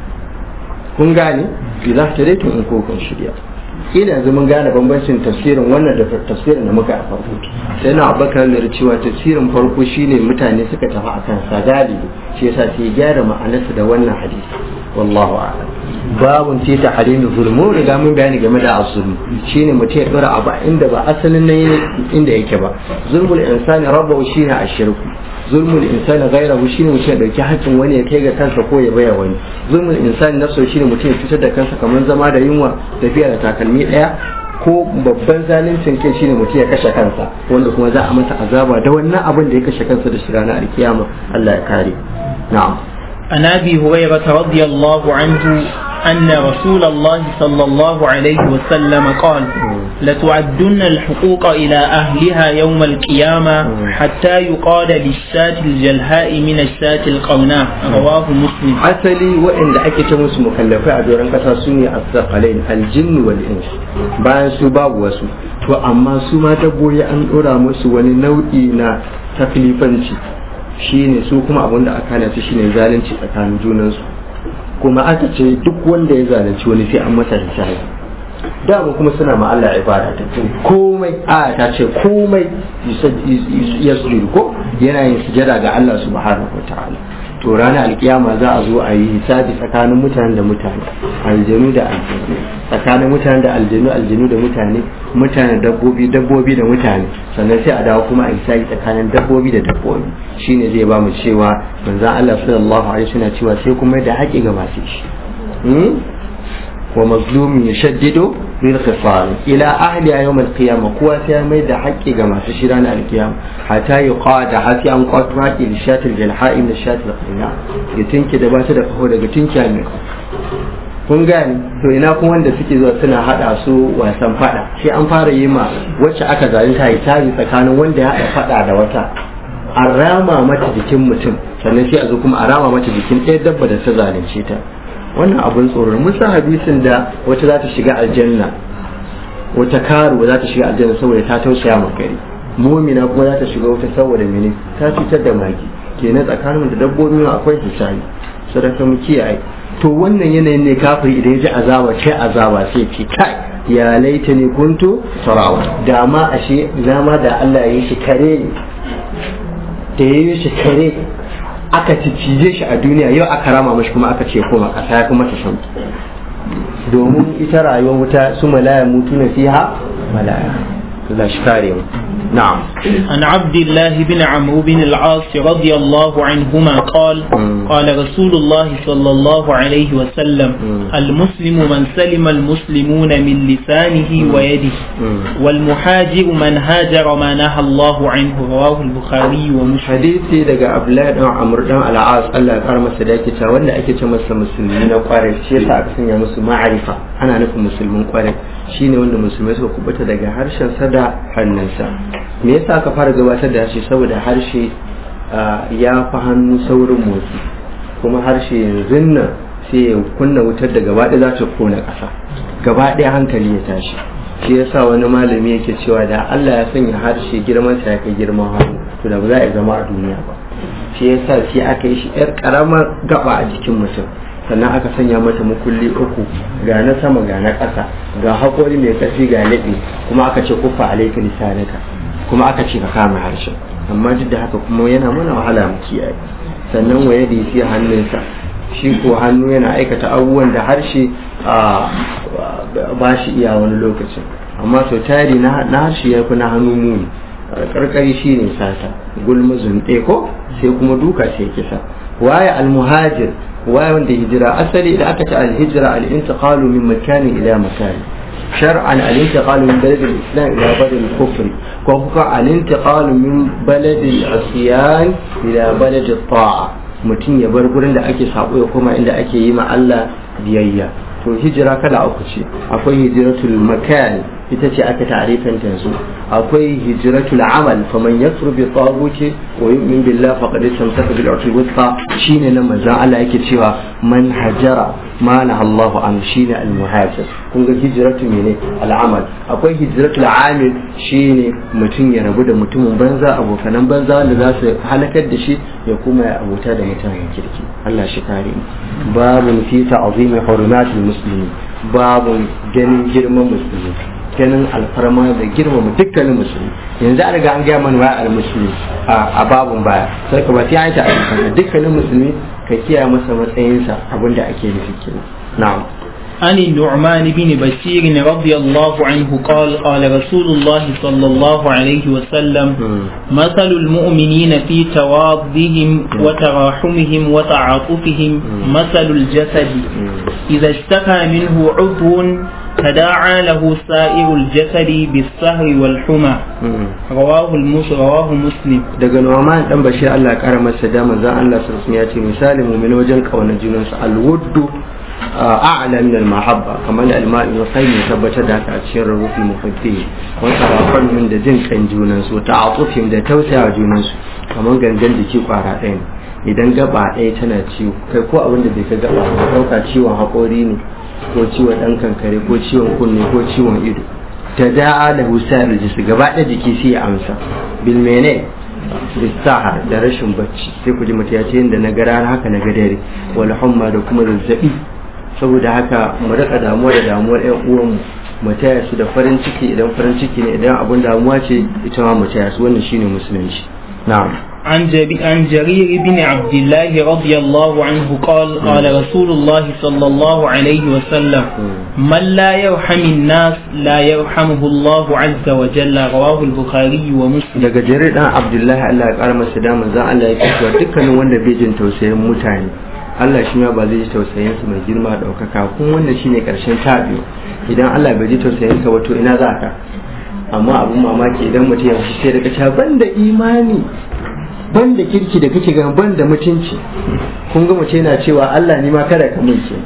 kun gane idan tadaitum in ko kun shirya ina yanzu mun gane bambancin tafsirin wannan da tafsirin da muka a farko sai na abubakar da cewa tafsirin farko shine mutane suka tafi akan sadali shi yasa sai gyara ma'anarsa da wannan hadisi wallahu a'lam babun ce ta harimin zulmu riga mun bayani game da azulmu shine mutum ya dora abu inda ba asalin nan inda yake ba zulmul insani rabbahu shine ashirku zulmul insani ghayrahu shine mutum ya dauki hakkin wani ya kai ga kansa ko ya baya wani zulmul insani nafsu shine mutum ya cutar da kansa kamar zama da yunwa tafiya da takalmi daya ko babban zaluncin kai shine mutum ya kashe kansa wanda kuma za a masa azaba da wannan abin da ya kashe kansa da shi ranar alkiyama Allah ya kare na'am عن ابي هريره رضي الله عنه ان رسول الله صلى الله عليه وسلم قال لتعدن الحقوق الى اهلها يوم القيامه حتى يقال للشاة الجلهاء من الشاة القوناء رواه مسلم asali waɗanda ake ta musu mukallafai a doron ƙasa su ne asaqalain aljinnu wal ins bayan su babu wasu to amma su ma dabbobi an ɗora musu wani nau'i na taklifanci shine su kuma abin da aka hana su shine zalunci tsakanin junansu kuma aka ce duk wanda ya zalunci wani sai an masa hisabi dama kuma suna ma Allah ibada ta ce komai aya ta ce komai yasjudu ko yana yin sujada ga Allah subhanahu wataala to ranar alkiyama za a zo a yi hisabi tsakanin mutane da mutane aljanu da aljanu tsakanin mutane da aljanu aljanu da mutane mutane dabbobi dabbobi da mutane sannan sai a dawo kuma a hisabi tsakanin dabbobi da dabbobi shine zai ba mu cewa manzon Allah sallallahu alaihi wasallam cewa sai kuma da haƙi ga masu shi wa mazlumin yashaddidu bil khisal ila ahli yawm al qiyamah kuwa sai mai da haƙƙi ga masu shi ranar alkiyama hatta yuqada hasi an qatra ki li shatil jalha'i min shatil qina ya tinki da ba ta da kaho daga tinki mai kun gani to ina kuma wanda suke zuwa suna hada su wasan fada sai an fara yi ma wacce aka zalunta yi tari tsakanin wanda ya hada fada da wata a rama mata jikin mutum sannan sai a zo kuma a rama mata jikin ɗaya dabba da ta zalunce ta wannan abin tsoron mun san hadisin da wata za ta shiga aljanna wata karu za ta shiga aljanna saboda ta tausaya ma gari mumina kuma za ta shiga wata saboda mene ta cutar da magi kenan tsakanin da dabbobi akwai hisabi sadaka mu kiyaye to wannan yanayin ne kafiri idan ya ji azaba ce azaba sai ce kai ya laita ne kuntu tarawa da ma ashe zama da Allah ya yi shi kare ne da ya yi shi kare aka cije shi a duniya yau aka rama mashi kuma aka ce koma ƙasa ya kuma ta sauki domin ita rayuwar wuta su malaya mutu na fiha malaya Allah shi kare mu na'am عن عبد الله بن عمرو بن العاص رضي الله عنهما قال مم. قال رسول الله صلى الله عليه وسلم مم. المسلم من سلم المسلمون من لسانه ويده مم. والمهاجر من هاجر ما نهى الله عنه رواه البخاري ومسلم hadisi daga Abdullahi dan Amr dan Al-As Allah ya kara masa da yake cewa wanda ake ce masa musulmi na kwarai shi yasa aka sanya musu ma'arifa ana nufin musulmin kwarai shine wanda musulmai suka kubuta daga harshen sa da hannunsa me yasa aka fara gabatar da harshe saboda harshe ah, ya fi hannu saurin motsi kuma harshe yanzu nan sai ya kunna wutar da gaba ɗaya za ta kona ƙasa gaba ɗaya hankali ya tashi shi yasa wani malami yake cewa da Allah ya sanya harshe girman sa ya kai girman hannu to da ba za a zama a duniya ba shi yasa sai aka yi shi yar karamar gaba a jikin mutum sannan aka sanya mata makulli uku ga na sama ga na ƙasa ga haƙori mai ƙarfi ga laɓe kuma aka ce kufa alaika lisanika kuma aka ce ka kama harshen amma duk da haka kuma yana mana wahala mu kiyaye sannan waye da fi hannunsa shi ko hannu yana aikata abubuwan da harshe a ba shi iya wani lokacin amma sau tari na na harshe ya fi na hannu muni karkari shi ne sata gulma zunɗe ko sai kuma duka sai kisa waye almuhajir waye wanda hijira asali da aka ce alhijira al-intiqalu min makani ila makani shar'an al-intiqalu min balad al-islam ila balad al-kufr ko kuka al-intiqalu min balad al-asyan ila balad al-ta'a mutum ya bar gurin da ake sabo ya koma inda ake yi ma Allah biyayya to hijira kala uku ce akwai hijiratul makan ita ce aka tarifin ta yanzu akwai hijiratul amal faman yakfur bi taghuti wa yu'min billah faqad istamsaka bil urfi wuthqa shine nan manzon Allah yake cewa man hajara ma na Allahu an shine al muhajir kun ga hijiratu mene al amal akwai hijiratul amil shine mutum ya rabu da mutumin banza abokanan banza wanda za su halakar da shi ya kuma ya abota da mutanen kirki Allah shi kare mu babun fi ta'zimi hurumatul muslimin babun ganin girman musulmi ganin alfarma da girmama dukkanin musulmi yanzu an riga an gaya mana wa al-musulmi a babun baya sai ka ba sai an ta dukkanin musulmi ka kiyaye masa matsayinsa abinda ake nufi kenan na'am عن النعمان بن بشير رضي الله عنه قال قال رسول الله صلى الله عليه وسلم مثل المؤمنين في توادهم وتراحمهم وتعاطفهم مثل الجسد إذا اشتكى منه عضو تداعى له سائر الجسد بالسهر والحمى رواه المسلم رواه مسلم daga Nu'man dan Bashir Allah ya kara masa da manzon Allah sallallahu alaihi wasallam ya ce misali mu'min wajen kaunar junansu al-wuddu a'la min al-mahabba kamar da al-ma'i wa sai tabbatar da haka a cikin rubufi mufaddi wa tarafan da jin kan junansu ta'atufin da tausayawa junansu kamar gangan jiki kwara ɗaya ne idan gaba ɗaya tana ciwo kai ko abin da bai ka gaba ba ɗauka ciwon haƙori ne ko ciwon ɗan kankare ko ciwon kunne ko ciwon ido ta da'a da husayar jisi gaba ɗaya jiki sai ya amsa bil mene bisaha da rashin bacci sai ku ji mutum ya ce yadda na gara haka na gadare wal humma da kuma zazzabi saboda haka mu rika damuwa da damuwar ƴan uwanmu mu taya su da farin ciki idan farin ciki ne idan abun damuwa ce ita ma mu taya su wannan shine musulunci na'am عن, جري عن جرير بن عبد الله رضي الله عنه قال قال رسول الله صلى الله عليه وسلم من لا يرحم الناس لا يرحمه الله عز وجل رواه البخاري ومسلم daga jarir dan abdullahi Allah ya kara masa daman zan Allah ya cewa dukkanin wanda bai jin tausayin mutane Allah shi ma ba zai ji tausayin su mai girma daukaka kun wannan shine karshen tabiyo idan Allah bai ji tausayin ka wato ina za ka amma abun mamaki idan mutum ya sai daga cewa banda imani ban da kirki da kake gan ban da mutunci kun ga mace yana cewa Allah ni ma kada ka mun ke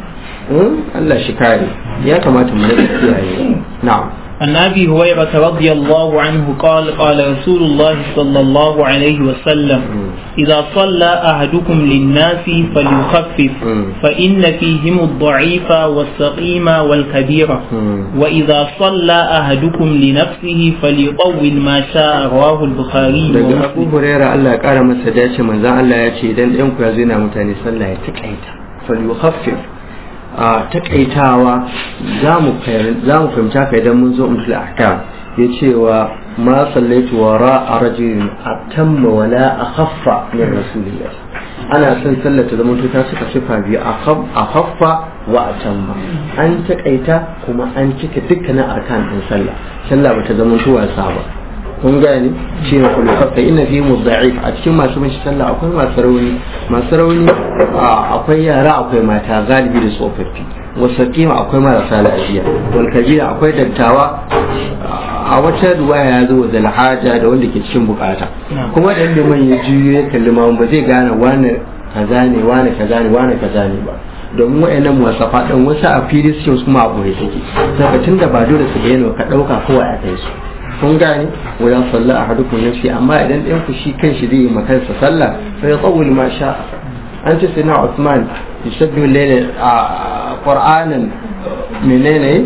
Allah shi kare ya kamata mu rika kiyaye na'am عن ابي هريره رضي الله عنه قال قال رسول الله صلى الله عليه وسلم اذا صلى احدكم للناس فليخفف فان فيهم الضعيف والسقيم والكبير واذا صلى احدكم لنفسه فليطول ما شاء رواه البخاري daga Abu Hurairah Allah ya kara masa dace manzo Allah ya ce idan ɗan ku ya zo na mutane sallah ya takaita falyukhaffif a takaitawa za mu fahimta ka idan mun zo umtul ahkam ya cewa ma sallaitu wara a rajulin atamma wala akhaffa min rasulillah ana son sallar ta zama ta suka sifa biyu a haffa wa a tamma an takaita kuma an cika dukkanin arkan din sallah sallah ba ta zama wasa ba kun gane shi ne kullu fa inna fi mudda'if a cikin masu mashi sallah akwai masu rauni masu rauni akwai yara akwai mata galibi da tsofaffi wasu kima akwai marasa lafiya wal kabira akwai dattawa a wata ruwaya ya zo da alhaja da wanda ke cikin bukata kuma da liman ya juyo ya kalli ma ba zai gane wani kaza ne wani kaza ne wani kaza ne ba domin wayannan muwasafa din wasu a fili suke kuma a boye take saboda tunda ba dole su bayyana ka dauka kowa a kai su kun gane wa ya salla ahadukum nafsi amma idan ɗayan ku shi kanshi zai yi makansa sallah fa ya tsawul ma sha an ce sai na Uthman yusabbihu layla qur'anan menene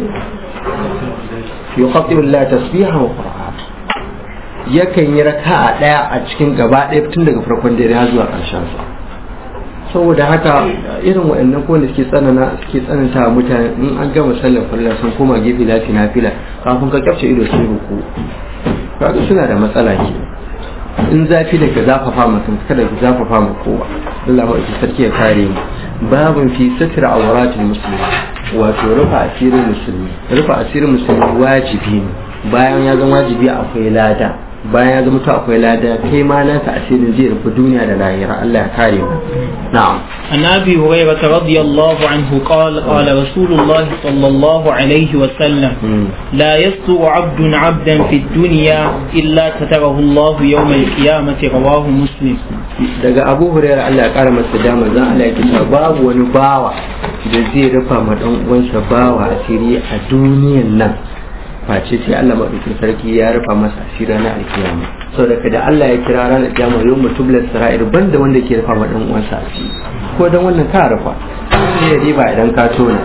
yuqaddimu Allah tasbihan wa qur'an yakan yi raka'a daya a cikin gaba ɗaya tun daga farkon dare har zuwa ƙarshen sa saboda haka irin waɗannan ko da suke tsanana suke tsananta mutane in an gama sallar farilla sun koma gefe lafi na fila kafin ka kyafce ido sai ruku kaga suna da matsala ke in zafi da ka zafafa mutum kada ka zafafa ma kowa Allah ma sarki ya kare mu babun fi satra awratul muslimin wato rufa asirin musulmi rufa asirin musulmi wajibi ne bayan ya zama wajibi akwai lada bayan ya zama to akwai lada kai ma naka asirin zai rufe duniya da lahira Allah ya kare mu na'am عن ابي هريره رضي الله عنه قال قال رسول الله صلى الله عليه وسلم لا يستر عبد عبدا في الدنيا الا ستره الله يوم القيامه رواه مسلم daga abu hurairah Allah ya kara masa dama zan Allah ya kisa babu wani bawa da zai rufa ma dan uwansa bawa asiri a duniyan nan face sai Allah madaukakin sarki ya rufa masa asiri na alkiyama saboda da Allah ya kira ranar kiyama yau mutublar sara'ir banda wanda ke rufa ma dan uwansa asiri ko dan wannan ka rufa sai ya riba idan ka tona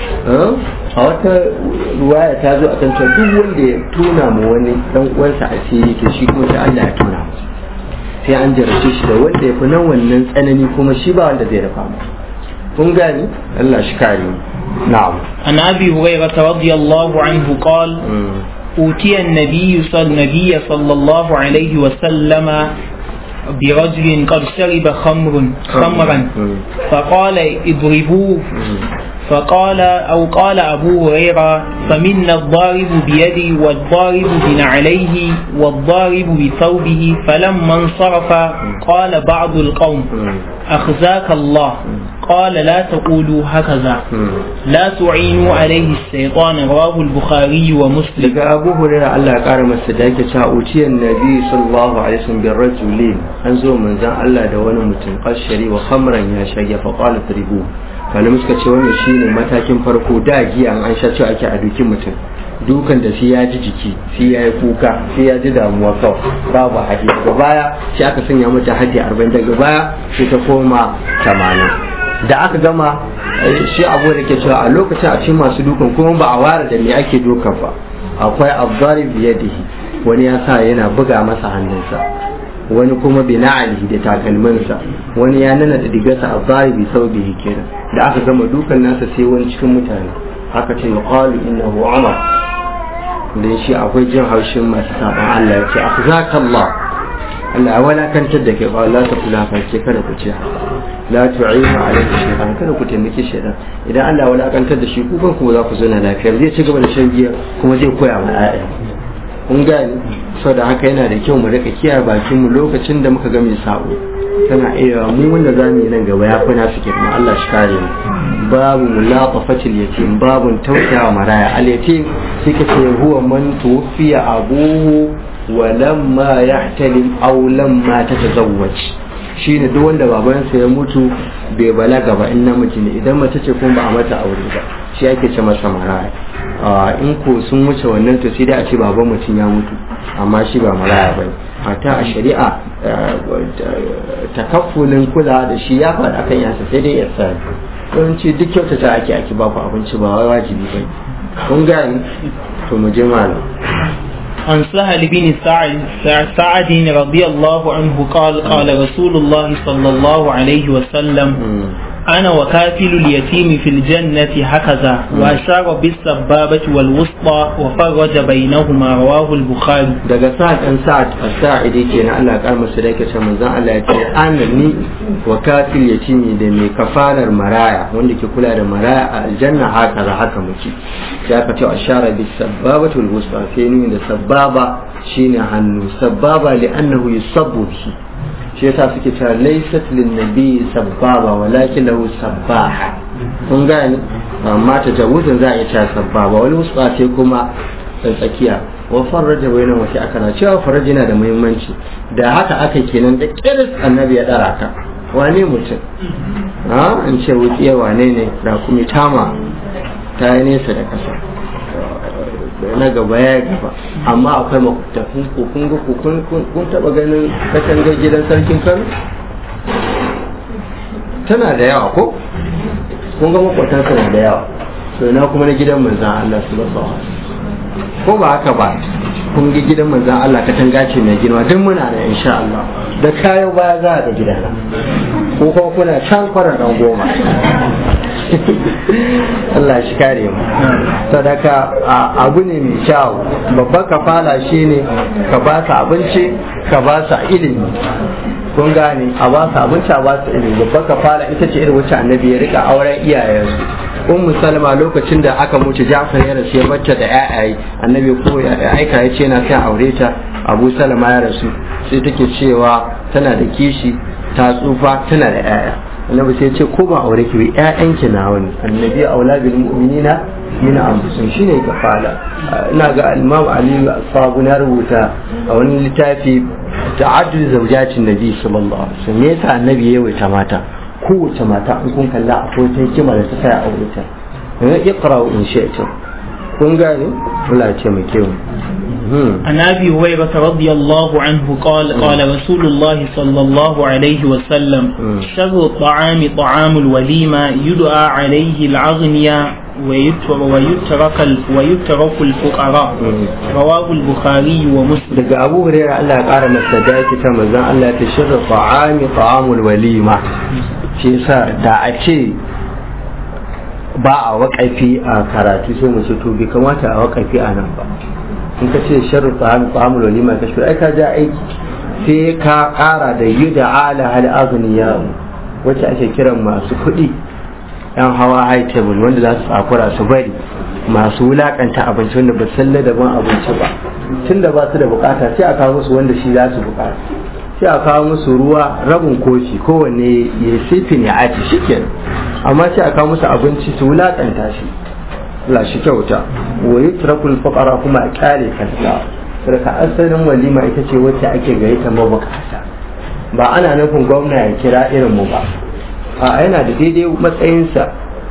a wata ruwaya ta zo akan cewa duk wanda ya tona mu wani dan uwansa asiri to shi kuma sai Allah ya tona masa sai an jarrace shi da wanda ya fi nan wannan tsanani kuma shi ba wanda zai rufa mu kun gani Allah shi kare mu na'am عن ابي هريره رضي الله عنه قال اوتي النبي صلى النبي صلى الله عليه وسلم برجل قد شرب خمر خمرا فقال اضربوه فقال أو قال أبو هريرة فمنا الضارب بيدي والضارب بنعليه والضارب بثوبه فلما انصرف قال بعض القوم أخزاك الله قال لا تقولوا هكذا لا تعينوا عليه الشيطان رواه البخاري ومسلم daga abu hurairah Allah ya kara masa da yake cewa utiyar nabi sallallahu alaihi wasallam bir rajulin an zo manzon Allah da wani mutum qashari wa khamran ya shage fa qala tribu malamai suka ce wannan shine matakin farko da giya an sha cewa ake a dukin mutum dukan da sai ya ji jiki sai ya yi kuka sai ya ji damuwa kawai babu hadi daga baya sai aka sanya mata hadi 40 daga baya sai ta koma 80 da aka gama shi abu da ke cewa a lokacin a cikin masu dukan kuma ba a ware da me ake dukan ba akwai abdari biyadihi wani ya sa yana buga masa hannunsa wani kuma bi na'alihi da takalminsa wani ya nana da digarsa abdari bi sau bihi kenan da aka gama dukan nasa sai wani cikin mutane aka ce yuqalu innahu umar dan shi akwai jin haushin masu saban Allah ya ce akhzakallah Allah walakantar da ke ba Allah ta kula farke kada ku ce haka la tu'inu alayhi shaytan kada ku taimaki shaytan idan Allah walakantar da shi ku kan ku za ku zauna lafiya zai ci gaba da shan giya kuma zai koya wa ayya kun gani saboda haka yana da kyau mu rika kiyaye bakin mu lokacin da muka ga mai sabo tana iya mu wanda za mu yi nan gaba ya fi nasu girma Allah shi kare mu babu mulaqafatil yatim babun tausayawa maraya al yatim sai ka ce huwa man tuwfiya abuhu wa lamma yahtalim aw lamma tatazawwaj shine duk wanda babansa ya mutu bai balaga ba in namiji ne idan mace ce kuma ba a mata aure ba shi ake ce masa maraya in ko sun wuce wannan to sai dai a ce baban mutum ya mutu amma shi ba maraya ba hata a shari'a takaffulin kula da shi ya faɗa kan yasa sai dai ya sani yawanci duk kyautata ake ake baku abinci ba wai wajibi ba kun gani to mu je malam عن سهل بن سعد سعد رضي الله عنه قال قال رسول الله صلى الله عليه وسلم أنا وكافل اليتيم في الجنة هكذا وأشار بالسبابة والوسطى وفرج بينهما رواه البخاري daga sa'ad ɗan sa'ad as-sa'idi kenan Allah ya kar masa da yake cewa manzon Allah ya ce ana ni wa kafil yatimi da mai kafalar maraya wanda ke kula da maraya a aljanna haka za haka muke sai aka ce ashara bis sababati wal wusta sai ni da sababa shine hannu sababa li annahu yusabbu bihi shi yasa suke cewa laysat lin nabi sababa walakin lahu sabbaha kun gane amma ta jawuzin za a yi cewa sababa wal wusta sai kuma tsakiya wa farraja bayanan wasu aka na cewa farraja yana da muhimmanci da haka aka kenan da kiris annabi ya dara ka wane mutum ha in ce wutsiya wane ne da kuma tama ta yi nesa da kasa na gaba ya gaba amma akwai makwabtafin ku kun ga ku kun kun taba ganin katangar gidan sarkin kano tana da yawa ko kun ga makwabtan na da yawa to na kuma na gidan manzan Allah sallallahu alaihi wasallam ko ba haka ba kun ga gidan manzan Allah katanga ce mai girma duk muna da insha Allah da kayan baya za a ga gidana ko kuma kuna can kwarar dan goma Allah shi kare mu sadaka abu ne mai kyau babban kafala shine ka ba su abinci ka ba su ilimi kun gane a ba su abinci a ba su ilimi babban kafala ita ce irin wacce annabi ya rika auren iyayensu ummu salma lokacin da aka mutu jafar ya rasu ya bacce da yayaye annabi ko ya aika ya ce na sai aure ta abu salma ya rasu sai take cewa tana da kishi ta tsufa tana da yaya annabi sai ce ko ba aure ki bi ƴaƴanki na wani annabi aula bil mu'minina min anfusihim shine kafala ina ga imam ali sabu na rubuta a wani littafi ta'addud zawjatin nabi sallallahu alaihi wasallam me yasa annabi ya yawaita mata kowace mata in kun kalla akwai ta hikima da ta kai aure ta iqra in shi'tum kun gane Allah ya ce mu kewu عن ابي هريره رضي الله عنه قال قال رسول الله صلى الله عليه وسلم شر الطعام طعام الوليمه يدعى عليه الاغنياء ويترك ويترك الفقراء رواه البخاري ومسلم daga Abu Hurairah Allah ya kara masa dace ta manzon Allah ya shirra ta'ami ta'amul walima shi yasa da a ce ba a waƙafi a karatu sai mu ce to bai kamata a waƙafi a nan ba in ka ce sharru ta'ami ta'amul walima ka shi ai ka ja aiki sai ka kara da yuda ala hal aghniya wacce ake kiran masu kuɗi yan hawa high table wanda za su tsakura su bari masu wulakanta abinci wanda ba san daban abinci ba tun da ba su da bukata sai a kawo musu wanda shi za su bukata sai a kawo musu ruwa rabin kofi kowanne ya sifin ya aci shikenan amma sai a kawo musu abinci su wulakanta shi la shi kyauta wa yutrakul fuqara kuma a kyale kanta sarka asalin walima ita ce wacce ake gayyata mabukata ba ana nufin gwamna ya kira irin mu ba a yana da daidai matsayinsa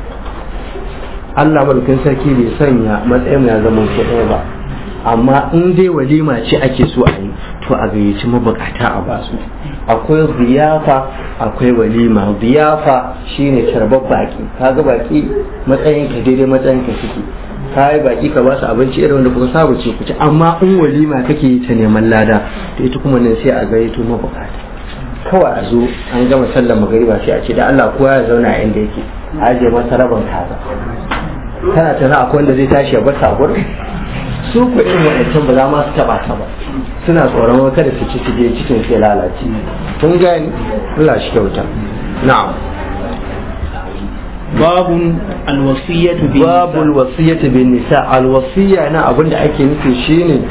Allah mulkin sarki bai sanya matsayin ya zama ko ɗaya ba amma in dai walima ce ake so a yi to a gayyaci mabukata a basu akwai ziyafa akwai walima ziyafa shine tarbar baki kaga baki matsayin ka daidai matsayin ka suke ka yi baki ka ba su abinci irin wanda kuka saba ce ku ci amma in walima kake yi ta neman lada to ita kuma nan sai a gayyato mabukata kawai a zo an gama sallar magariba sai a ce da Allah kowa ya zauna a inda yake a ajiye masa rabin kaza kana tana akwai wanda zai tashi ya bar ta gurin su ku irin waɗancan ba za ma su taba ta ba suna tsoron wata da su ci su je cikin sai lalace kun gani Allah shi kyauta na'am باب الوصية باب الوصية بالنساء الوصية أنا أبن دا أكي نفي شيني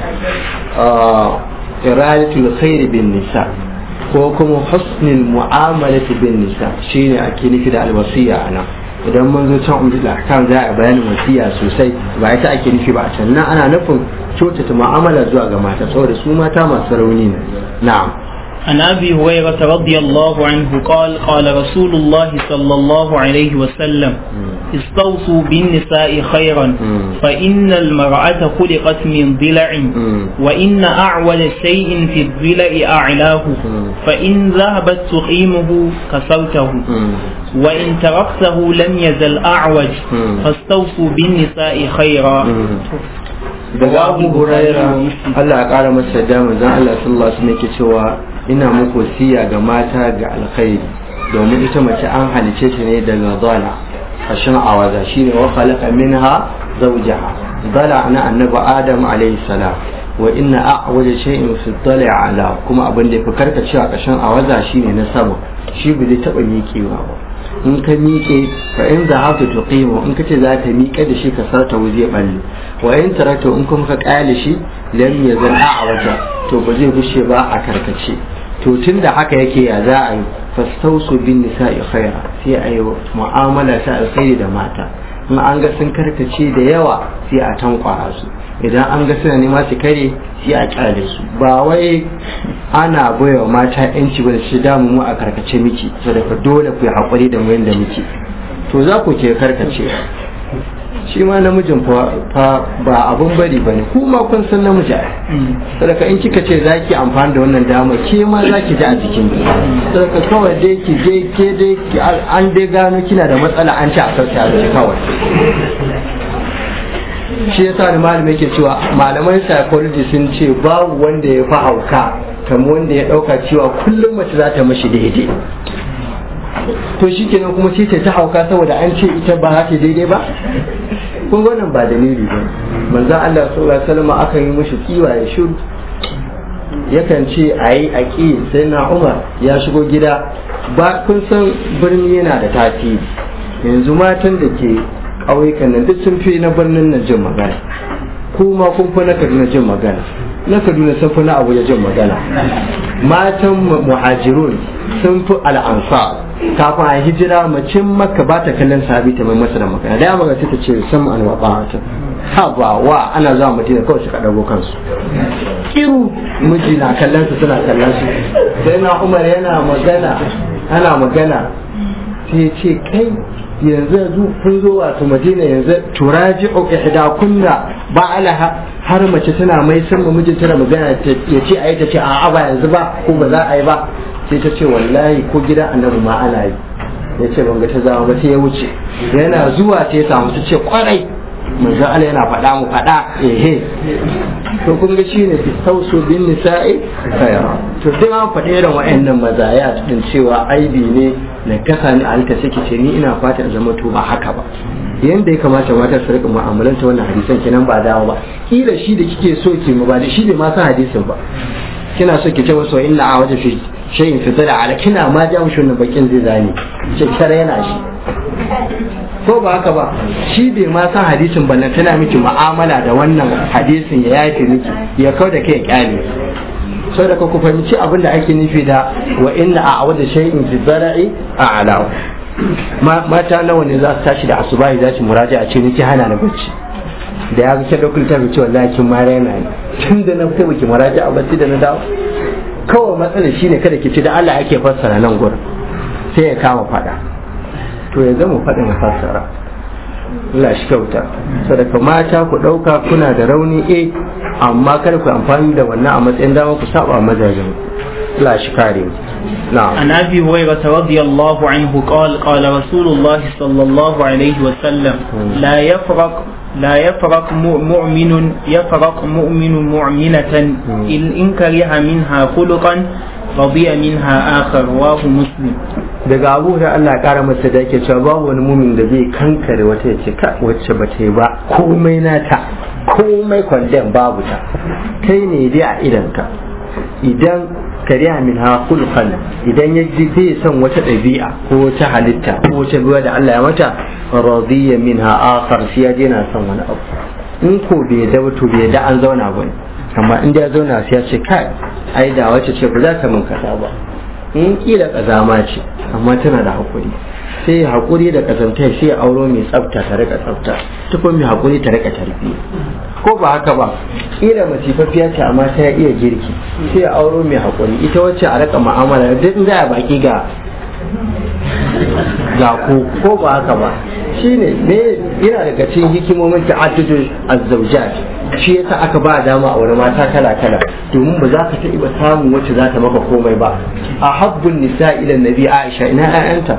إرادة الخير بالنساء ko kuma husnul mu'amalati bin nisa shine ake nufi da alwasiya ana idan mun zo can umdul ahkam za a bayanin wasiya sosai ba ita ake nufi ba can nan ana nufin kyautata mu'amala zuwa ga mata saboda su mata masu rauni ne na'am عن ابي هريره رضي الله عنه قال قال رسول الله صلى الله عليه وسلم استوصوا بالنساء خيرا فان المراه خلقت من ضلع وان اعول شيء في الضلع اعلاه فان ذهبت تقيمه كسرته وان تركته لم يزل اعوج فاستوصوا بالنساء خيرا daga abu huraira Allah ya kara masa da manzon Allah sallallahu alaihi wasallam yake cewa ina muku wasiya ga mata ga alkhairi domin ita mace an halice ta ne daga zala kashin awaza shine wa khalaqa minha zawjaha zala na annabi adam alayhi salam wa inna a'waja shay'in fi dhali ala kuma abin da yafi karkacewa kashin awaza shine na sama shi bai taba miƙewa ba in ka miƙe fa in za haka tuqimu in kace za ka miƙe da shi ka sarta waje balle wa in tarata in kuma ka ƙale shi lam yazal a'waja to ba zai gushe ba a karkace to tun da haka yake ya za a yi fastausu bin nisa'i khaira sai a yi mu'amala ta alkhairi da mata in an ga sun karkace da yawa sai a tankwara su idan an ga suna nema su kare sai a kyale su ba wai ana baiwa mata yanci ba da shi damu mu a karkace miki saboda dole ku yi haƙuri da mu yanda muke to za ku ke karkace shi ma namijin fa ba abun bari ba ne kuma kun san namiji a sadaka in kika ce za ki amfani da wannan dama ke ma za ki ji a jikin ki sadaka kawai dai ki je ke dai an dai gano kina da matsala an ci a sauta ki kawai shi yasa da malamai ke cewa malaman psychology sun ce babu wanda ya fi hauka kamar wanda ya dauka cewa kullum mace za ta mashi daidai to shi kenan kuma sai ta hauka saboda an ce ita ba za ta daidai ba kun wannan ba dalili ba manzo Allah sallallahu alaihi wasallam aka yi mishi tsiwa ya shiru yakan ce ayi aki sai na Umar ya shigo gida ba kun san birni yana da tasiri yanzu matan da ke ƙauyukan nan duk sun fi na birnin nan jin magana kuma kun fi na Kaduna jin magana na Kaduna sun fi na Abuja jin magana matan muhajirun sun fi al'ansa kafin a hijira macin makka ba ta kallon sahabi ta mai masa da magana da ya magana ta ce sam an wa ta ha ba wa ana zuwa madina kawai suka dago kansu kiru miji na kallon su suna kallon su sai na umar yana magana ana magana sai ce kai yanzu yanzu kun zo wato madina yanzu turaji ihda kunna ba alaha har mace tana mai san mijin tana magana ya ce ayi ta ce a'a ba yanzu ba ko ba za a yi ba sai ta ce wallahi ko gidan annabi ma ana yi ya ce ban ga ta zama ba sai ya wuce yana zuwa sai ya samu ta ce kwarai manzo Allah yana faɗa mu faɗa ehe to kun ga shine fi tausu bin nisa'i khayra to duk an faɗi irin wa'annan mazaya din cewa aibi ne na kasa ni alta sake ce ni ina fata zama to ba haka ba yanda ya kamata mata su rika mu'amalanta wannan hadisan kenan ba dawo ba kila shi da kike so ki mu ba da shi bai ma san hadisin ba kina so ki ce masa inna a waje fi shayin fitara ala kina ma ja mushi wannan bakin zai zane ce kare yana shi ko ba haka ba shi bai ma san hadisin ba tana miki mu'amala da wannan hadisin ya yafe miki ya kau da kai ya kyale sau da ku fahimci abin da ake nufi da wa inna a awada shay'in fi zara'i a alaw mata nawa ne za su tashi da asubahi za su muraja a ce niki hana na bacci da ya ga dokul ta ce wallahi kin ma raina ne tun da na kai baki muraja a bacci da na dawo kawai matsalar shine kada ki ci da Allah ake fassara nan gurin sai ya kama fada to ya zama faɗin fassara Allah shi kyauta sadaka mata ku ɗauka kuna da rauni eh amma kada ku amfani da wannan a matsayin dama ku saba mazajen Allah shi kare نعم عن ابي هريره رضي الله عنه قال قال رسول الله صلى الله عليه وسلم لا يفرق لا يفرق مؤمن يفرق مؤمن مؤمنة إن كره منها خلقا رضي منها آخر رواه مسلم daga abu da Allah kara masa da yake cewa babu wani mumin da zai kankare wata ya ce ka wacce ba ta yi ba komai nata komai kwandon babu ta kai ne dai a idanka idan kariya min ha kulkan idan ya ji zai son wata ɗabi'a ko wata halitta ko wata ruwa da Allah ya mata radiya min ha akhar sai ya je na son wani abu in ko bai da to bai da an zauna ba amma in da ya zauna sai ya ce kai ai da wace ce ba za ta min kaza ba in kila kazama ce amma tana da hakuri sai ya hakuri da kazanta sai ya auro mai tsafta ta rika tsafta tukun mai hakuri ta rika tarbiya ko ba haka ba kila masifaffiya ce amma ta iya girki sai ya auro mai hakuri ita wacce a rika mu'amala duk za a baki ga ga ko ko ba haka ba shine ne yana daga cikin hikimomin ta'addudu azzawjat shi yasa aka ba dama a wani mata kala kala domin ba za ka ta ba samun wacce za ta maka komai ba a habbun nisa ila nabi aisha ina ƴaƴanta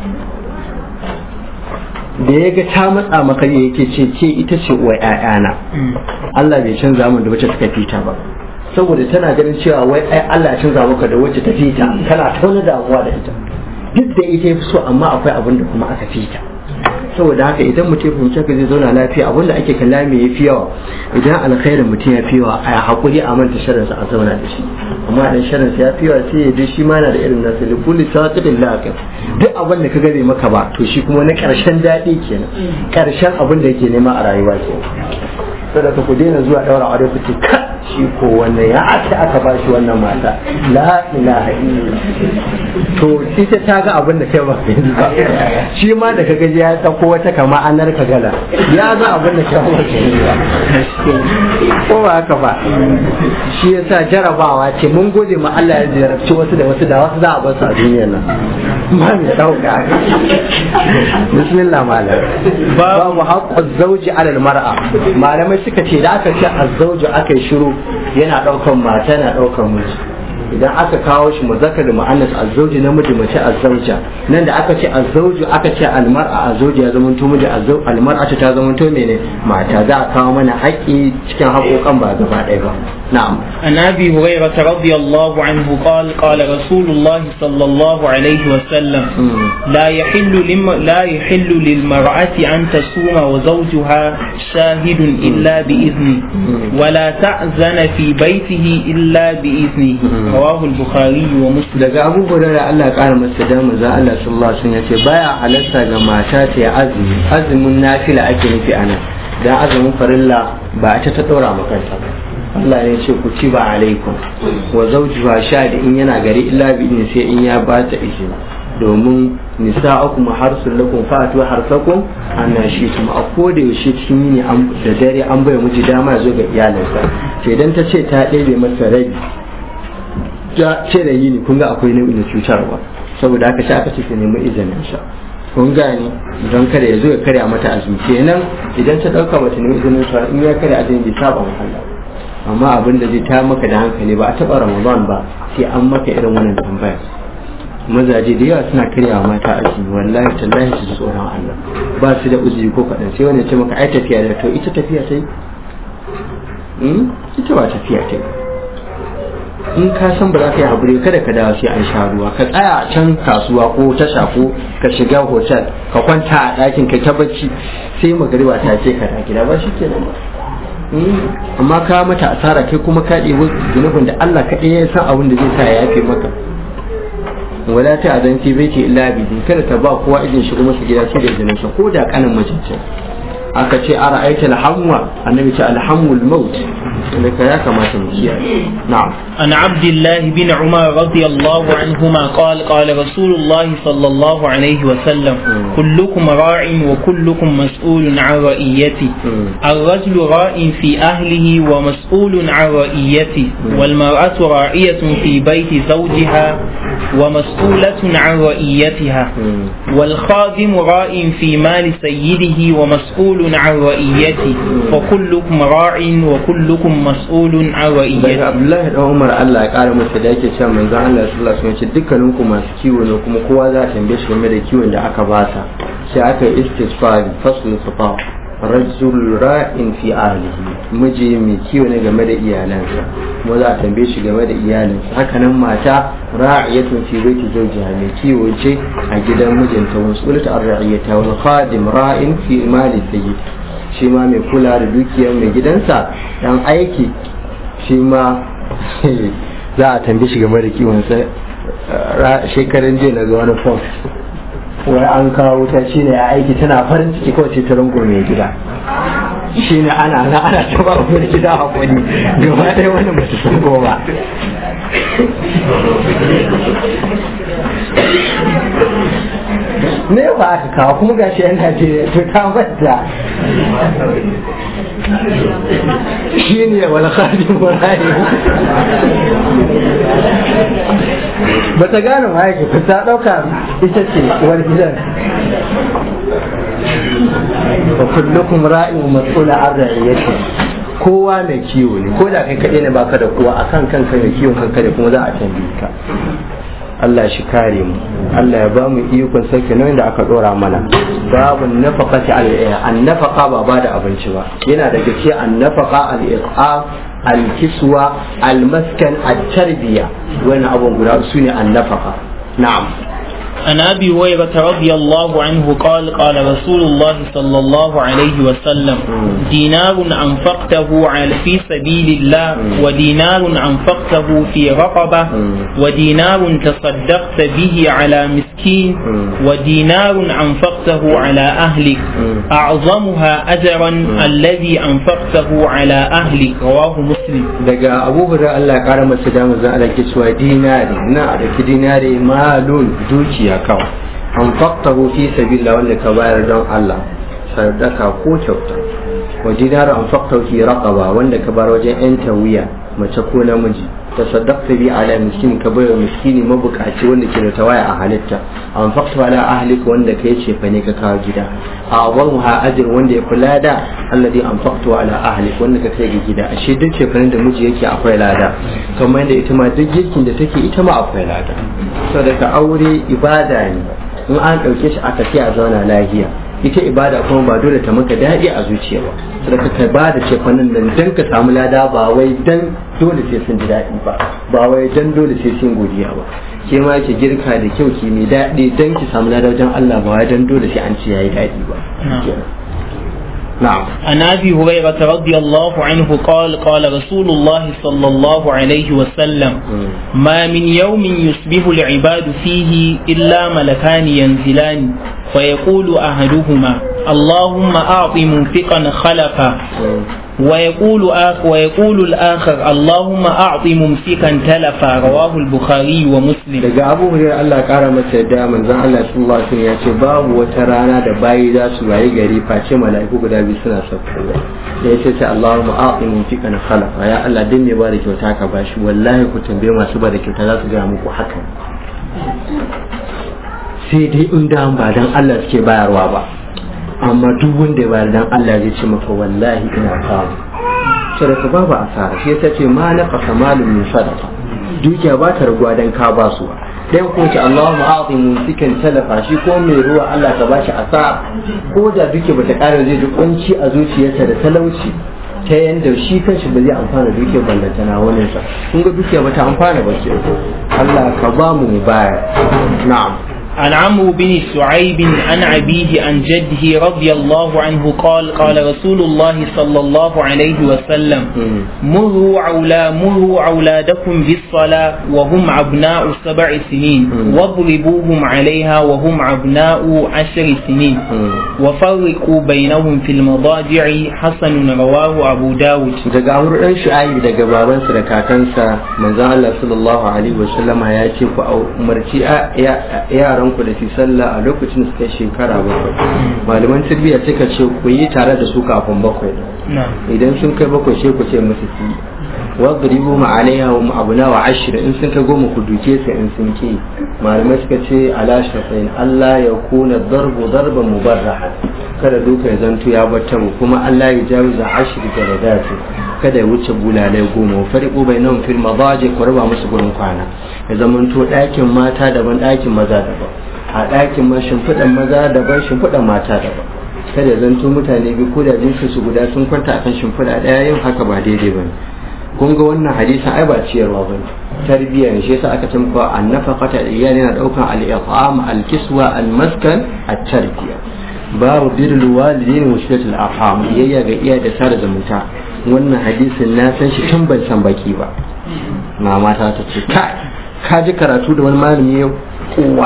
da ya ga ta matsa maka ne yake ce ce ita ce uwa ƴaƴana Allah bai canza mun da wacce suka fita ba saboda tana ganin cewa wai ai Allah ya canza maka da wacce ta fita kana tauna damuwa da ita duk da ita ya fi so amma akwai abin da kuma aka fita saboda haka idan mutum ya fahimci ka zai zauna lafiya abin da ake kalla me ya fi yawa idan alkhairin mutum ya fi yawa a hakuri a manta sharrinsa a zauna da shi amma idan sharrinsa ya fi yawa sai ya ji shi ma na da irin nasa da kulli saqitin laqin duk abin da ka gare maka ba to shi kuma na karshen daɗi kenan karshen abin da yake nema a rayuwa kenan saboda ku daina zuwa daura aure ku ce ka shi ko wannan ya aka aka ba shi wannan mata la ilaha illallah to ita ta ga abin da kai ba shi ma da ka gaji ya dauko wata kama anar ka gala ya ga abin da kai ba ko ba haka ba shi yasa jarabawa ce mun gode ma Allah ya jarabci wasu da wasu da wasu za a bar su a duniyar nan ma mai dauka bismillah malam babu haqqu zawji ala al-mar'a malamai suka ce da aka ce azzauju aka yi shiru yana daukan mata na daukan miji idan aka kawo shi muzakkar da mu'annas azzauji namiji mace azzauja nan da aka ce azzauju aka ce almar'a azzauji ya zama to miji almar'a ta zama to mene mata za a kawo mana haƙƙi cikin haƙoƙan ba gaba ɗaya ba na'am عن ابي هريره رضي الله عنه قال قال رسول الله صلى الله عليه وسلم لا يحل لم لا يحل للمرأة أن تصوم وزوجها شاهد إلا بإذنه ولا تأذن في بيته إلا بإذنه رواه البخاري ومسلم daga abu hurara Allah ya kara masa da manzo Allah sallallahu alaihi wasallam yace baya halatta ga mata ta azumi azumin nafila ake nufi anan dan azumin farilla ba ta ta daura makanta ba Allah ne ce ku ci ba alaikum wa zawjuha shadi in yana gari illa bi in sai in ya ba ta izini domin nisa'ukum harsul lakum fa'atu harsakum anna shi kuma a koda yaushe cikin yini da dare an bai miji dama ya zo ga iyalinsa to idan ta ce ta ɗebe masa rabi ta ce da yini kun ga akwai nau'in na cutarwa saboda haka sai aka ce ta nemi izinin sa kun gane don kada ya zo ya karya mata azumi kenan idan ta ɗauka mata nemi izinin sa in ya karya azumi bai saba Allah amma abin da zai ta maka da hankali ba a taɓa ramadan ba sai an maka irin wannan tambaya mazaje da yawa suna karyawa mata azumi wallahi tallahi su ji tsoron Allah ba su da uzuri ko kaɗan sai wani ya ce maka ai tafiya da to ita tafiya ta yi ita ba tafiya ta yi in ka san ba za ka yi haƙuri kada ka dawo sai an sha ruwa ka tsaya a can kasuwa ko tasha ko ka shiga hotel ka kwanta a ɗakin ka ta bacci sai magariba ta ce ka da gida ba shi ke nan ba amma ka mata asara kai kuma ka ɗebi zunubin da Allah kaɗai ya san abin da zai sa ya yafe maka wala ta azan fi baiti illa bi kada ta ba kowa idin shigo masa gida sai da izinin sa ko da kanin macince aka ce ara aita alhamwa annabi ce alhamul maut ka ya kamata mu kiyaye na'am عن عبد الله بن عمر رضي الله عنهما قال قال رسول الله صلى الله عليه وسلم كلكم راع وكلكم مسؤول عن رئيته الرجل راع في أهله ومسؤول عن رئيته والمرأة راعية في بيت زوجها ومسؤولة عن رئيتها والخادم راع في مال سيده ومسؤول عن رئيته وكلكم راع وكلكم مسؤول عن رئيته daga abdullahi dan umar allah ya kara masa da yake cewa manzon allah sallallahu alaihi wasallam dukkanin ku masu kiwo ne kuma kowa za a tambaye shi game da kiwon da aka basa sai aka yi istisfari fasul safa rajul ra'in fi ahlihi miji mai kiwo ne game da iyalansa kuma za a tambaye shi game da iyalinsa haka nan mata ra'iyatun fi baiti zawjiha mai kiwo ce a gidan mijinta wasulata ar-ra'iyata wal khadim ra'in fi mali sayyid shi ma mai kula da dukiyar mai gidansa dan aiki shi ma za a tambi shi game da kiwonsa shekaran jiya na ga wani fom wai an kawo wuta shi ne a aiki tana farin ciki kawai ce ta rungo mai gida shi ne ana na ana ta ba mai gida a kwani gaba ɗaya wani ba ta san ba ne ba aka kawo kuma gashi yan Najeriya to ta manta shi ne wal khadim wal ba ta gane ma yake ba ta dauka ita ce uwar gidan wa kullukum ra'in wa mas'ula an ra'iyati kowa mai kiwo ne ko da kai kaɗai ne baka da kowa akan kanka mai kiwon kanka da kuma za a tambaye ka Allah shi kare mu Allah ya ba mu ikon sauke nauyin da aka dora mana babu nafaqati al an nafaqa ba ba da abinci ba yana da gaske an nafaqa al iqam al kiswa al maskan al tarbiya wannan abun guda su ne an nafaqa na'am عن ابي هريره رضي الله عنه قال قال رسول الله صلى الله عليه وسلم دينار انفقته على في سبيل الله ودينار انفقته في رقبه ودينار تصدقت به على مسكين ودينار انفقته على اهلك اعظمها اجرا الذي انفقته على اهلك رواه مسلم daga abu hurra Allah ya kara masa damar za a dake cewa dinari na a daki dinari malun dukiya kawai an faktahu fi sabila wanda ka bayar don Allah sadaka ko kyauta wa dinaru an faktahu fi raqaba wanda ka bayar wajen yan tawiya mace ko namiji ta saddaqta bi ala miskin ka bayar miskini mabukaci wanda ke da tawaya a halitta an fakta ala ahlika wanda kai ce fa ne ka kawo gida a ha ajr wanda ya kula da alladhi an fakta ala ahlik wanda ka kai ga gida ashe duk ce da miji yake akwai lada kamar yadda ita ma duk girkin da take ita ma akwai lada saboda ka aure ibada ne in an ɗauke shi aka fi a zauna lahiya ita ibada kuma ba dole ta maka daɗi a zuciya ba saboda ka ba da cefanin nan dan ka samu lada ba wai dan dole sai sun ji daɗi ba ba wai dan dole sai sun godiya ba ke ma ki girka da kyau ki mai daɗi dan ki samu lada wajen Allah ba wai dan dole sai an ci yayi daɗi ba نعم عن ابي هريره رضي الله عنه قال قال رسول الله صلى الله عليه وسلم ما من يوم يصبح العباد فيه الا ملكان ينزلان فيقول احدهما اللهم اعط منفقا خلفا ويقول آخر ويقول الآخر اللهم أعط ممسكا تلفا رواه البخاري ومسلم daga abu hurairar Allah kara masa yadda manzon Allah sallallahu alaihi wasallam ya ce babu wata rana da bayi za su waye gari face mala'iku guda biyu suna saukowa da ya ce sai Allahumma a'ti mumsikan khalafa ya Allah din ne ba da kyauta ka bashi wallahi ku tambaye masu ba da kyauta za su ga muku haka sai dai in da ba dan Allah suke bayarwa ba amma duk wanda ya bayar dan Allah zai ce maka wallahi ina samu sadaka babu asara shi yasa ce ma na qasa malun min sadaqa dukiya ba ta raguwa dan ka ba su dan ko ce Allahu a'ti mumsikan talafa shi ko mai ruwa Allah ka bashi asara ko da duke bata kare zai ji kunci a zuciyarsa da talauci ta yanda shi kanshi ba zai amfana duke ballanta na wani sa kun ga dukiya bata amfana ba ke Allah ka ba mu baya na'am عن عمرو بن سعيب عن أبيه عن جده رضي الله عنه قال قال رسول الله صلى الله عليه وسلم مروا عولا مروا أولادكم بالصلاة وهم أبناء سبع سنين واضربوهم عليها وهم أبناء عشر سنين وفرقوا بينهم في المضاجع حسن رواه أبو داود daga amur dan shu'ayi daga babansa da kakansa manzon Allah sallallahu alaihi wasallama ya ce ku umarci yaran ku da su sallah a lokacin da suka shekara bakwai malaman tarbiyya suka ce ku yi tare da su kafin bakwai idan sun kai bakwai sai ku ce musu su wadribu ma alaiha wa abuna wa ashir in sun kai goma ku duke su in sun ke malamai suka ce ala shafain Allah ya kuna darbu darban mubarraha kada duka ya zanto ya bata mu kuma Allah ya jawiza ashir da radati kada ya wuce bulalai goma wa fariqu bainahum fil madaji ku raba musu gurin kwana ya zamanto ɗakin mata daban ɗakin maza daban a ɗakin ma shimfiɗan maza daban shimfiɗan mata daban kada ya zanto mutane biyu ko da jinsu su guda sun kwanta akan shimfiɗa ɗaya yin haka ba daidai ba kun ga wannan hadisin ai ba ciyarwa ba ne tarbiyya ne shi yasa aka ce muku annafaqata iyali yana daukan al-iqam al-kiswa al-maskan at-tarbiyya babu birrul walidain wa shilatul arham iyayya ga iya da sada zumunta wannan hadisin na san shi tun ban san baki ba mama ta ta ce kai ka ji karatu da wani malami yau uwa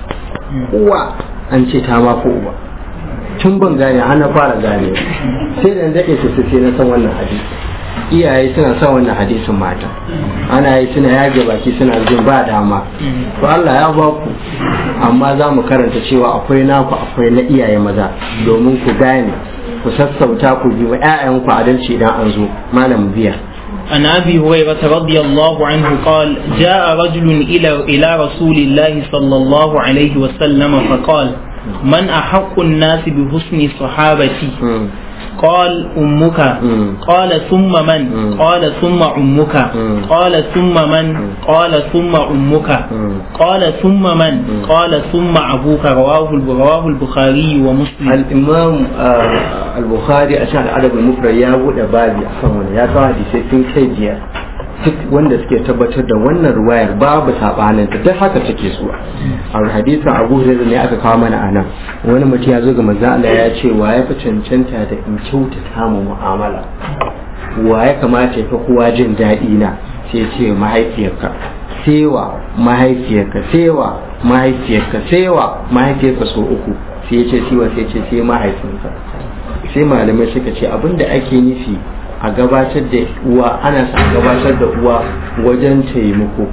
uwa an ce ta ma ko uwa tun ban gane har na fara gane sai da daɗe su sai na san wannan hadisi iyaye suna son wannan hadisin mata ana yi suna yage baki suna jin ba dama to Allah ya ba ku amma za mu karanta cewa akwai naku akwai na iyaye maza domin ku gane ku sassauta ku bi wa 'ya'yanku adalci idan an zo malam biya عن ابي هريره رضي الله عنه قال جاء رجل الى الى رسول الله صلى الله عليه وسلم فقال من احق الناس بحسن صحابتي قال أمك قال ثم من قال ثم أمك قال ثم من قال ثم أمك قال ثم من قال ثم أبوك رواه رواه البخاري ومسلم الإمام البخاري أشار الأدب المفرد يا أبو دبابي أفهم يا صاحبي سيفين كيجيا duk wanda suke tabbatar da wannan ruwayar babu sabanin ta duk haka take zuwa a hadisin Abu Hurairah ne aka kawo mana anan wani mutum ya zo ga manzo Allah ya ce wa ya fi cancanta da in kyautata mu mu'amala wa ya kamata ya fi kowa jin daɗi na sai ce mahaifiyarka sewa mahaifiyarka sewa mahaifiyarka sewa mahaifiyarka so uku sai ya ce siwa sai ce sai mahaifinka sai malamai suka ce abinda ake nufi a gabatar da uwa ana sa gabatar da uwa wajen taimako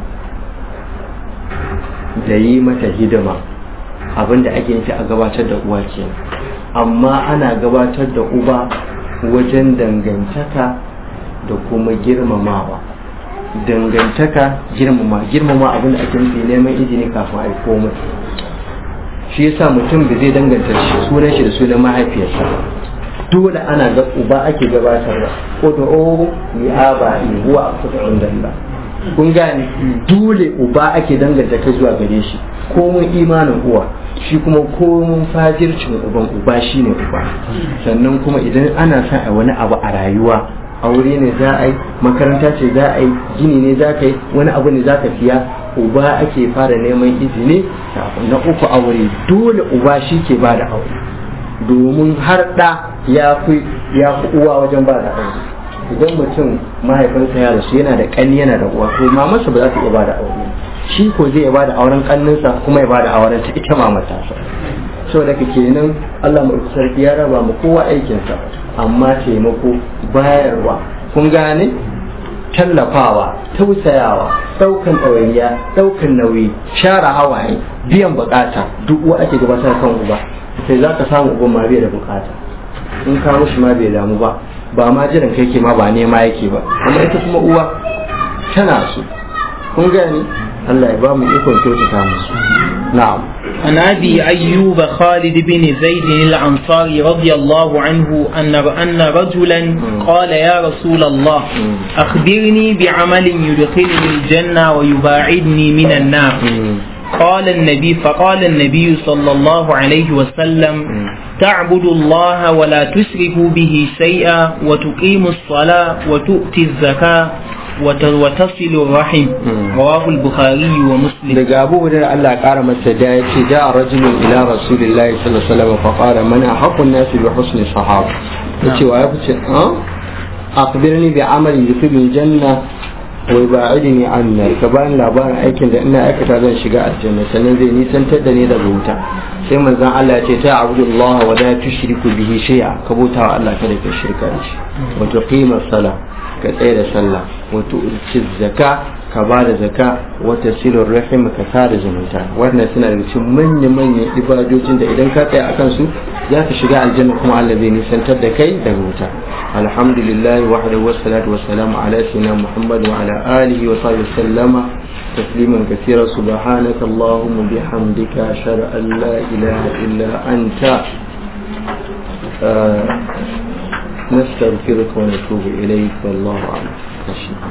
da yi mata hidima abinda ake nufi a gabatar da uwa ke amma ana gabatar da uba wajen dangantaka da kuma girmamawa dangantaka girmama girmama abinda ake nufi neman izini kafin a yi komai shi yasa mutum da zai danganta sunan shi da sunan mahaifiyarsa dole ana ga uba ake gabatarwa ko da o ni aba ni huwa aqsatu indallah kun gane dole uba ake danganta kai zuwa gare shi ko mun imanin uwa shi kuma ko mun fajircin uban uba shine uba sannan kuma idan ana son a wani abu a rayuwa aure ne za a yi makaranta ce za a yi gini ne za ka yi wani abu ne za ka siya uba ake fara neman izini na uku aure dole uba shi ke ba da aure domin har ɗa ya fi uwa wajen ba da aure idan mutum mahaifinsa ya rasu yana da ƙanni yana da uwa to mamarsa ba za ta iya ba da aure shi ko zai iya ba da auren ƙanninsa kuma ya ba da auren ta ita mamarsa saboda ka kenan Allah mu sarki ya raba mu kowa aikinsa amma taimako bayarwa kun gane tallafawa tausayawa daukan ɗawainiya daukan nauyi share hawaye biyan bukata duk wa ake gabatar kan uba sai za ka samu uban ma bai da bukata in ka mushi ma bai damu ba ba ma jiran kai ke ma ba nema yake ba amma ita kuma uwa tana so kun gani Allah ya ba mu ikon kyautata musu na'am عن أبي أيوب خالد بن زيد الأنصاري رضي الله عنه أن أن رجلا قال يا رسول الله أخبرني بعمل يدخلني الجنة ويباعدني من النار قال النبي فقال النبي صلى الله عليه وسلم تعبد الله ولا تشرك به شيئا وتقيم الصلاة وتؤتي الزكاة وتصل الرحم رواه البخاري ومسلم daga abu hudar Allah kara masa da ya ce ja'a rajulun ila rasulillahi sallallahu alaihi wasallam fa qala man haqqun nasi bi husni sahaba yace wa ya fice a akhbirni bi amali yudkhilul janna wa yub'idni anna ka bani labarin aikin da ina aikata zan shiga aljanna sannan zai nisantar da ni daga wuta sai manzon Allah ya ce ta abudullah wa la tushriku bihi shay'a ka bauta wa Allah kada ka shirka da shi wa tuqima salat ka tsaye da sallah wato uci zaka ka ba da zaka wata silon rahim ka sada zumunta wannan suna da cikin manya-manyan ibadojin da idan ka tsaya akan su za ka shiga aljanna kuma Allah zai nisantar da kai daga wuta alhamdulillah wahdahu wassalatu wassalamu ala sayyidina muhammad wa ala alihi wa sahbihi sallama تسليما كثيرا سبحانك اللهم بحمدك أشهد أن لا إله إلا أنت آه نستغفرك ونتوب إليك والله أعلم